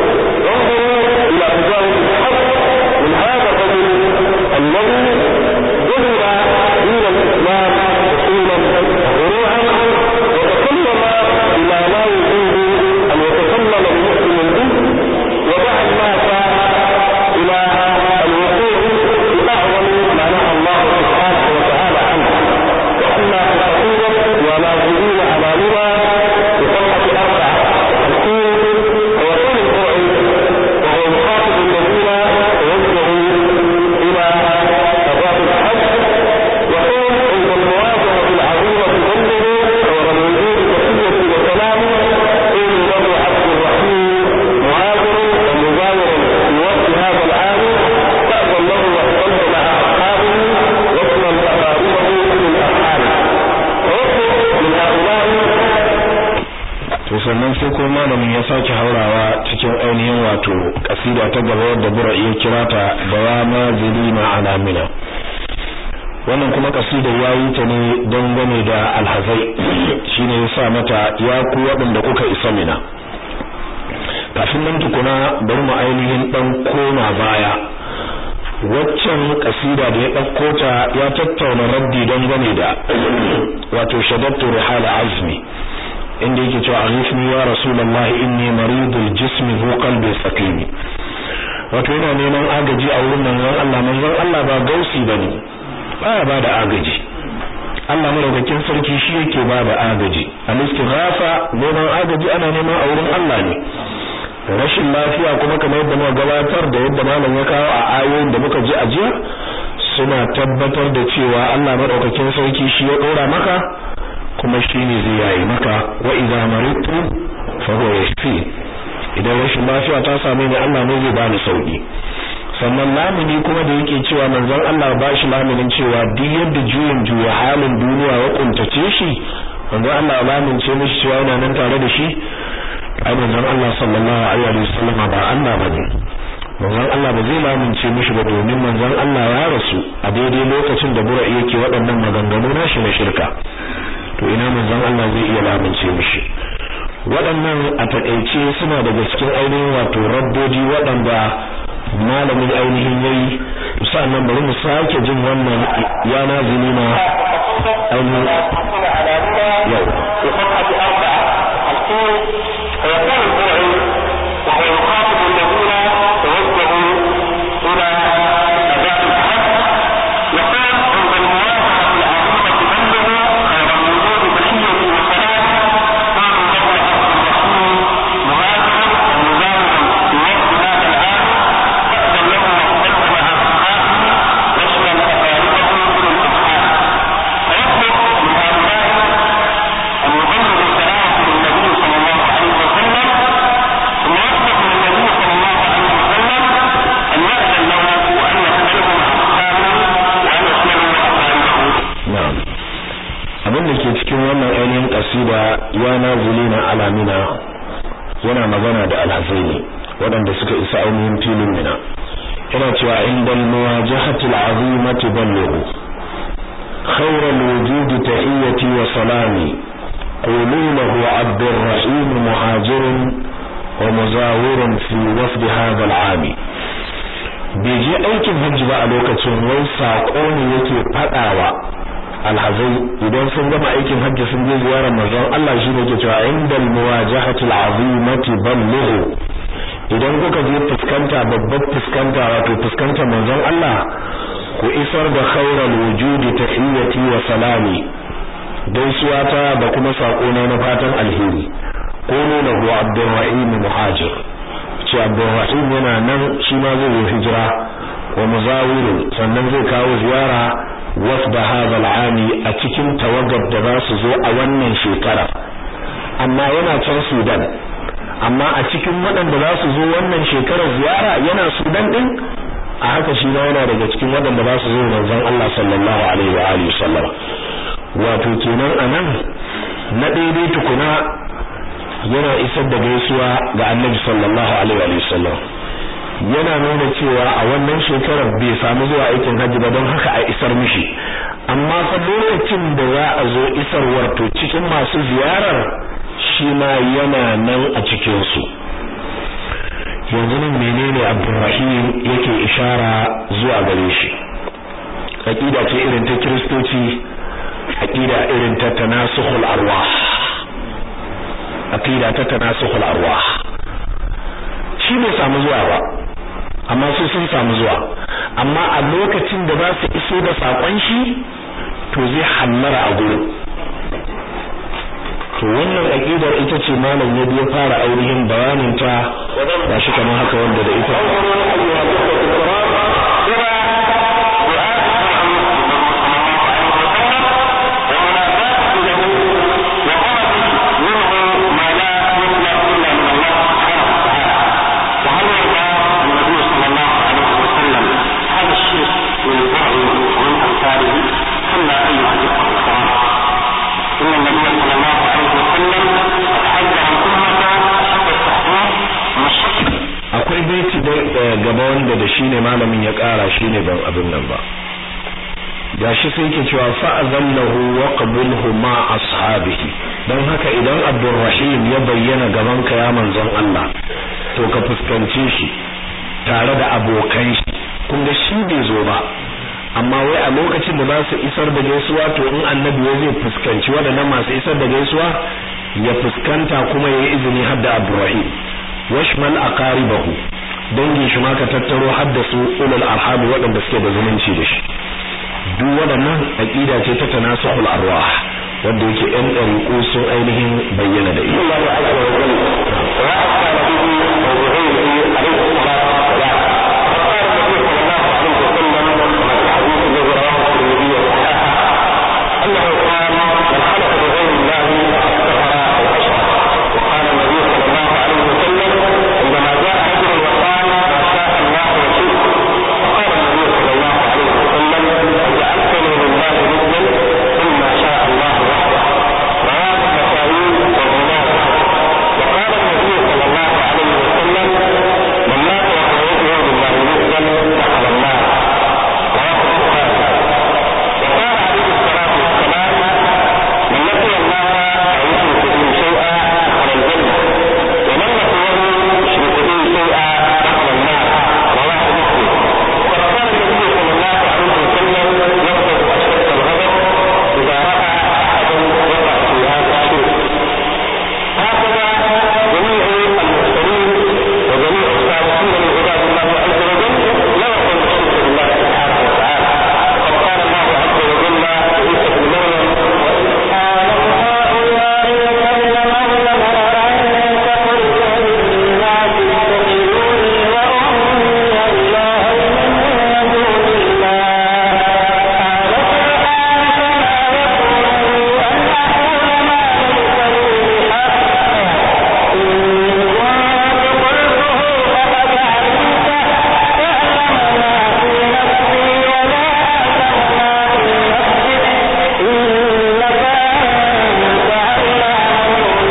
وانظروا الى تجاوز الحق من هذا الرجل الذي ظهر دين الاسلام اصولا غروعا وتكلم بما لا يجوز ان يتكلم المسلم به ودعا الناس الى الوقوع في اعظم ما نهى الله سبحانه وتعالى عنه واما في الحقيقه ونازلين على رضا بصفحه اربع وخمسين ويقول القرعي وهو يخاطب الذين توجهوا الى ابواب الحج يقول عند المواجهه العظيمه بذنبه ورميه بتحيه وسلام انه عبد الرحيم مهاجر ومجاور في وقت هذا العام تأذن له واحتج مع أصحابه يشمل تقاربه من أصحابه ويطلب من هؤلاء to sannan sai ko malamin ya sake haurawa cikin ainihin wato kasida ta gaba wadda bura iya kira ta dawama zilima alamina wannan kuma kasida ya yi ta ne dangane da alhazai shine ya sa mata ya ku waɗanda kuka isa mina kafin nan tukuna bari mu ainihin dan koma baya waccan kasida da ya ɗauko ta ya tattauna raddi dangane da wato shadattu rihala azmi inda yake cewa arifni ya rasulullahi inni maridul jismi hu qalbi saqimi wato yana neman agaji a wurin manzon Allah manzon Allah ba gausi bane baya ba da agaji Allah madaukakin sarki shi yake ba da agaji al-istighatha neman agaji ana neman a wurin Allah ne rashin lafiya kuma kamar yadda muka gabatar da yadda malam ya kawo a ayoyin da muka ji a jiya suna tabbatar da cewa Allah madaukakin sarki shi ya dora maka kuma shi ne zai yayi maka wa idza maritu fa huwa yashfi idan rashin lafiya ta same ni Allah ne zai bani sauki sannan lamuni kuma da yake cewa manzon Allah ba shi lamunin cewa duk yadda juyin juya halin duniya ya kuntace shi manzon Allah lamunce mishi cewa yana nan tare da shi ai manzon Allah sallallahu alaihi wasallam ba Allah bane manzon Allah ba zai lamunce mishi ba domin manzon Allah ya rasu a daidai lokacin da bura yake waɗannan maganganu nashi na shirka to ina manzon Allah zai iya lamunce mishi waɗannan a takeice suna daga cikin ainihin wato rabboji waɗanda malamin ainihin yayi sannan bari mu sake jin wannan ya nazili na ainihin yau فيقول الداعي وهو يخاطب الذين توجهوا الى اداء الحج يقول عند الموافقه العظيمه بلغوا خير الوجود بحيه وسلام قالوا له عبد الرحيم مهاجرا ومزاولا في وقت هذا العام فاذن له واختلف مع اصحابه يشمل اقاربه الى الابحاث فيطلب من هؤلاء ان يبلغوا سلامه للنبي صلى الله عليه وسلم ثم يطلب من النبي صلى الله عليه وسلم ان ياذن له وان يختلف مع اصحابه وان يشملوا اقاربه na'am abin da ke cikin wannan ainihin kasida ya nazilina alamina yana magana da alhazai ne waɗanda suka isa ainihin filin mina yana cewa indal muwajahatil azimati ballighu khairal wujud tahiyyati wa salami qulu lahu abdurrahim muhajirun wa muzawirun fi wafd hadha al'am bai je aikin hajji ba a lokacin wai sako ne yake fadawa alhazai idan sun gama aikin hajji sun je ziyarar manzon Allah shi ne ke cewa indal muwajahatil azimati ballighu idan kuka je fuskanta babbar fuskanta wato fuskantar manzon Allah ku isar da khairal wujudi tahiyyati wa salami gaisuwa ta da kuma sako na na fatan alheri qulu lahu abdurrahim muhajir ce abdurrahim yana nan shi ma zai yi hijira wa muzawiru sannan zai kawo ziyara wafda hadha al'ami a cikin tawagar da za su zo a wannan shekara amma yana can Sudan amma a cikin waɗanda za su zo wannan shekarar ziyara yana Sudan din a haka shi ma yana daga cikin waɗanda za su zo manzon Allah sallallahu alaihi wa alihi sallama wato kenan anan na daidai tukuna yana isar da gaisuwa ga Annabi sallallahu alaihi wa sallam yana nuna cewa a wannan shekarar bai samu zuwa aikin hajji ba don haka a isar mishi amma fa lokacin da za a zo isarwar to cikin masu ziyarar shi ma yana nan a cikin su yanzu nan menene Abdulrahim yake ishara zuwa gare shi aqida ce irin ta kristoci aqida irin ta tanasukhul arwah aqida ta tanasukhul arwah shi bai samu zuwa ba amma su sun samu zuwa amma a lokacin da za su iso da sakon shi to zai hallara a gurin to wannan aqidar ita ce malam ya biya fara ainihin bayanin ta ba shi kamar haka wanda da ita إن النبي صلى الله عليه وسلم قد حذر الأمة أشد التحذير من الشرك gaba wanda da shine malamin ya kara shine ban abin nan ba gashi sai yake cewa fa'azallahu wa qabulhu ma ashabihi dan haka idan Abdurrahim ya bayyana gaban ka ya manzon Allah to ka fuskance shi tare da abokan shi kun ga shi bai zo ba amma wai a lokacin da za su isar da gaisuwa to in annabi ya zai fuskanci waɗannan masu isar da gaisuwa ya fuskanta kuma ya yi izini har da Abdurrahim washmal aqaribahu dangin shi ma ka tattaro har da su ulul arham waɗanda suke da zumunci da shi duk waɗannan aqida ce ta tanasuhul arwah wanda yake ɗan ɗariƙo sun ainihin bayyana da ita الله عز وجل وأتى نبيه وبغيره عليه الصلاة والسلام فقال النبي صلى الله عليه وسلم كما في الحديث الذي رواه الترمذي وصححه أنه قال من حلف بغير الله فقد كفر أو أشرك وقال النبي صلى الله عليه وسلم عندما جاء رجل وقال ما شاء الله وشئت فقال النبي صلى الله عليه وسلم جعلتني لله ندا قل ما شاء الله وحده رواه النسائي وابن وقال النبي صلى الله عليه وسلم من مات وهو يدعو لله ندا دخل النار رواه البخاري وقال عليه الصلاه والسلام من لقي الله لا يشرك به شيئا دخل الجنه ومن لقيه يشرك به شيئا دخل النار رواه مسلم وقد قال النبي صلى الله عليه وسلم يغضب اشد الغضب اذا راى احدا وقع في هذا الشرك هكذا جميع المرسلين وجميع الصالحين من عباد الله عز وجل لا يقول الشرك بالله سبحانه وتعالى وقد قال الله عز وجل عيسى بن مريم وإذ قال هؤلاء يتكلمون أنت قلت للناس اتخذوني وأمي إلهين من دون الله قال سبحانك ما يكون لي أن أقول ما ليس لي بحق إن كنت قلته فقد علمته تعلم ما في نفسي ولا أعلم ما في نفسك إنك أنت علام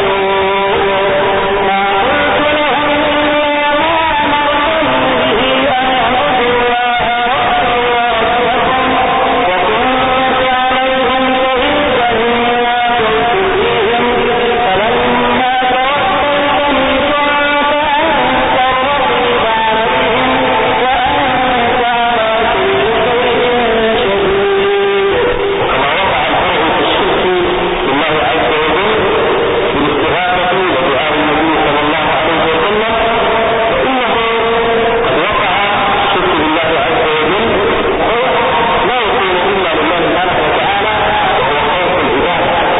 الغيوب ما قلت لهم إلا ما أمرتني به أن اعبدوا الله ربي وربكم وكنت عليهم شهيدا ما كنت فيهم فلما توفيتني كنت أنت الرقيب عليهم وأنت على كل شيء شهيد وكما وقع الفرع في الشرك بالله عز وجل بالاستغاثة ودعاء النبي صلى الله عليه وسلم فإنه قد وقع الشرك بالله عز وجل هو لا يكون إلا لله سبحانه وتعالى وهو خوف العباد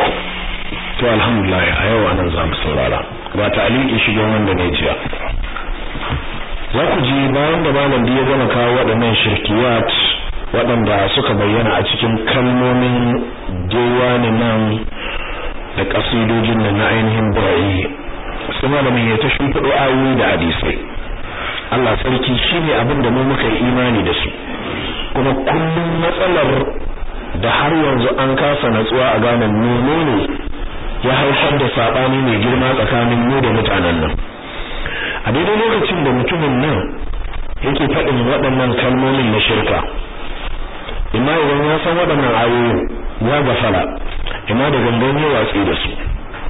to alhamdulillah a yau anan za mu saurara ba ta aliki shigen wanda ne jiya za ku ji bayan da malam ya gama kawo waɗannan shirkiyat waɗanda suka bayyana a cikin kalmomin diwani nan da ƙasidojin nan na ainihin burayi sai malamin ya ta shimfiɗo ayoyi da hadisai Allah sarki shine abin da mu muka yi imani da su kuma kullum matsalar da har yanzu an kasa natsuwa a gane menene ya haifar da sabani mai girma tsakanin mu da mutanen nan a daidai lokacin da mutumin nan yake faɗin waɗannan kalmomin na shirka imma idan ya san waɗannan ayoyin ya gafara imma da gangan ya watsi da su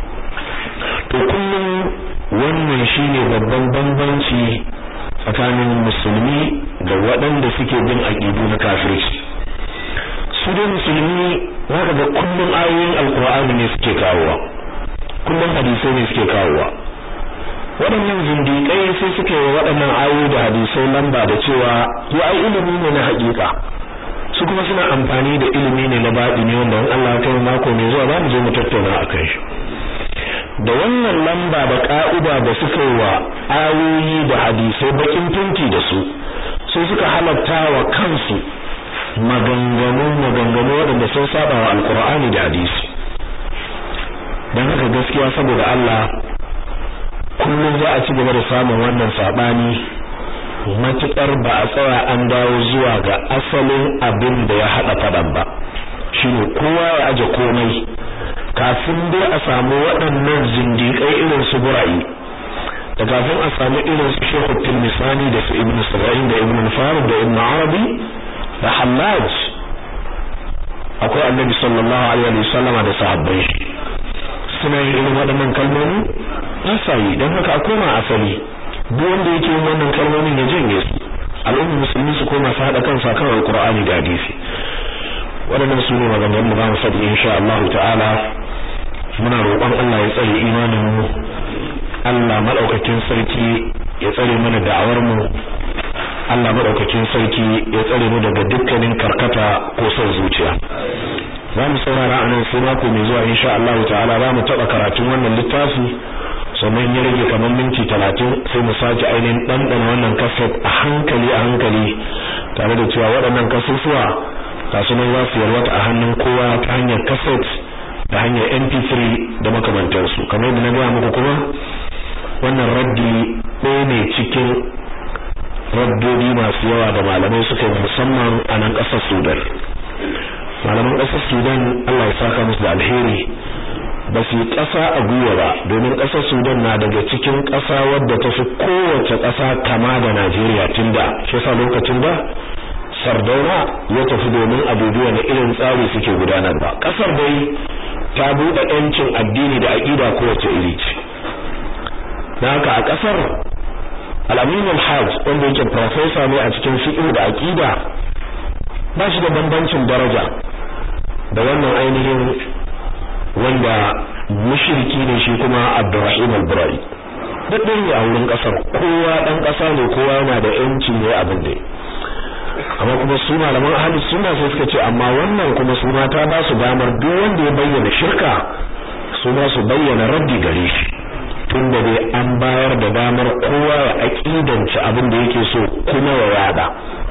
to kullum wannan shine babban bambanci tsakanin musulmi da waɗanda suke bin aƙidu na kafirci su dai musulmi zaka ga kullum ayoyin alkur'ani ne suke kawowa kullum hadisai ne suke kawowa waɗannan zindiƙai sai suke wa waɗannan ayoyi da hadisai lamba da cewa ya ai ilimi ne na haƙiƙa su kuma suna amfani da ilimi ne na baɗi ne wanda in Allah ya kai mako mai zuwa za mu je mu tattauna a kai shi da wannan lamba da ka'ida da suka yi wa ayoyi da hadisai bakin tunti da su sai suka halatta wa kansu maganganu maganganu waɗanda sun saba wa alkur'ani da hadisi don haka gaskiya saboda Allah kullum za a ci gaba da samun wannan sabani matukar ba a tsaya an dawo zuwa ga asalin abin da ya hada fadan ba shine kowa ya aje komai kafin dai a samu waɗannan zindiƙai irin su burayi da kafin a samu irin su Sheikh Tilmisani da su Ibn Sab'in da Ibn Farid da Ibn Arabi da Hallaj akwai Annabi sallallahu alaihi wa sallama da sahabbai suna yin irin waɗannan kalmomi ba sa yi don haka a koma asali duk wanda yake yin wannan kalmomin ya janye su al'ummar musulmi su koma su haɗa kansu akan alqur'ani da hadisi waɗannan su ne maganganun da za mu faɗi insha Allah ta'ala muna roƙon Allah ya tsare imanin mu Allah madaukakin sarki ya tsare mana da'awar mu Allah madaukakin sarki ya tsare mu daga dukkanin karkata ko son zuciya za mu saurara a nan sai mako mai zuwa insha Allah ta'ala za mu taɓa karatun wannan littafi sannan ya rage kamar minti talatin sai mu sake ainihin ɗanɗana wannan kaset a hankali a hankali tare da cewa waɗannan kasusuwa kasu nan za su yalwata a hannun kowa ta hanyar kaset da hanyar mp3 da makamantarsu kamar yadda na gaya muku kuma wannan raddi ɗaya ne cikin raddodi masu yawa da malamai suka yi musamman a nan ƙasar sudan malaman ƙasar sudan allah ya saka musu da alheri ba su yi ƙasa a gwiwa ba domin ƙasar sudan na daga cikin ƙasa wadda ta fi kowace ƙasa kama da najeriya tun da shi yasa lokacin da sardauna ya tafi domin abubuwa na irin tsari suke gudanarwa ƙasar dai ta buɗe ‘yancin addini da aƙida kowace iri ce na haka a ƙasar al'aminul hajj wanda yake profesa ne a cikin fiƙi da aƙida ba shi da bambancin daraja da wannan ainihin wanda mushriki ne shi kuma abdurrahim al-burai duk ne a wurin ƙasar kowa ɗan ƙasa ne kowa yana da ‘yancin ne abin da amma kuma su malaman ahlus sunna sai suka ce amma wannan kuma su ma ta ba su damar duk wanda ya bayyana shirka su ma su bayyana raddi gare shi tunda dai an bayar da damar kowa ya aqidanci abin da yake so kuma ya yada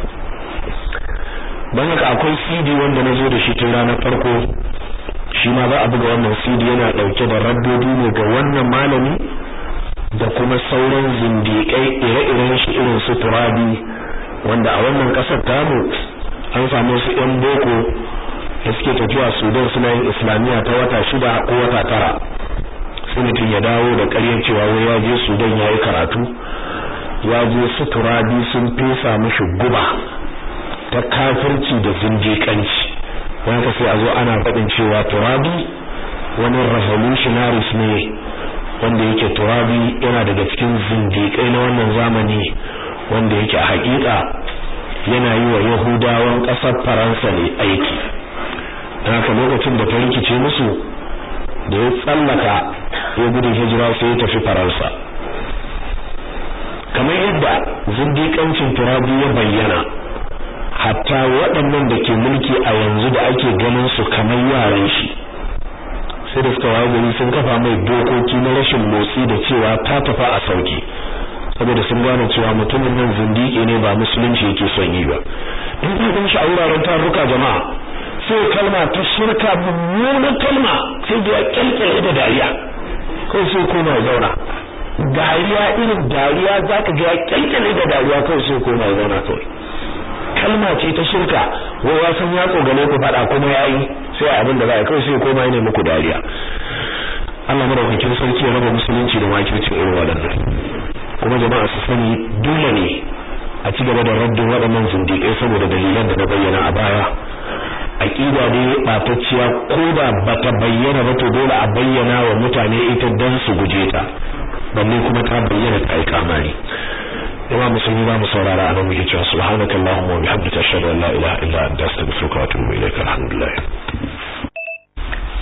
dan haka akwai CD wanda nazo da shi tun ranar farko shi ma za a buga wannan CD yana dauke da raddodi ne ga wannan malami da kuma sauran zindiƙai ire-iren shi irin su turabi wanda a wannan kasar tamu an samu su yan boko da suke tafiya Sudan suna yin Islamiyya ta wata shida ko wata tara sai mutum ya dawo da ƙaryar cewa wai ya je Sudan ya yi karatu ya je su turabi sun fesa mishi guba ta kafirci da zindiƙanci wani ka sai a zo ana faɗin cewa turabi wani revolutionaries ne wanda yake turabi yana daga cikin zindiƙai na wannan zamani wanda yake a hakika yana yi wa yahudawan ƙasar faransa ne aiki don haka lokacin da ta rikice musu da ya tsallaka ya gudun hijira sai ya tafi faransa kamar yadda zindiƙancin turabi ya bayyana hatta waɗannan da ke mulki a yanzu da ake ganin su kamar yaran shi sai da suka waye gari sun kafa mai dokoki na rashin motsi da cewa ta tafi a sauki saboda sun gane cewa mutumin nan zindiki ne ba musulunci yake son yi ba in ka gan shi a wuraren taruka jama'a sai kalma ta shirka mummunan kalma sai da ya kyalkyale da dariya kawai sai koma ya zauna dariya irin dariya zaka ga ya kyalkyale da dariya kawai sai koma ya zauna kawai kalma ce ta shirka wai ya san ya tsogale ku faɗa kuma yayi sai abin da za a kawai sai koma ya nemi ku dariya Allah madaukakin sarki ya raba musulunci da makircin irin waɗannan kuma jama'a su sani dole ne a ci gaba da raddin waɗannan zindiƙai saboda dalilan da na bayyana a baya aqida ne batacciya ko da bata bayyana ba to dole a bayyana wa mutane ita dan su guje ta balle kuma ta bayyana ta ai kamari imam musulmi ba mu saurara anan muke cewa subhanakallahumma wa bihamdika ashhadu an la ilaha illa anta astaghfiruka wa atubu ilaika alhamdulillah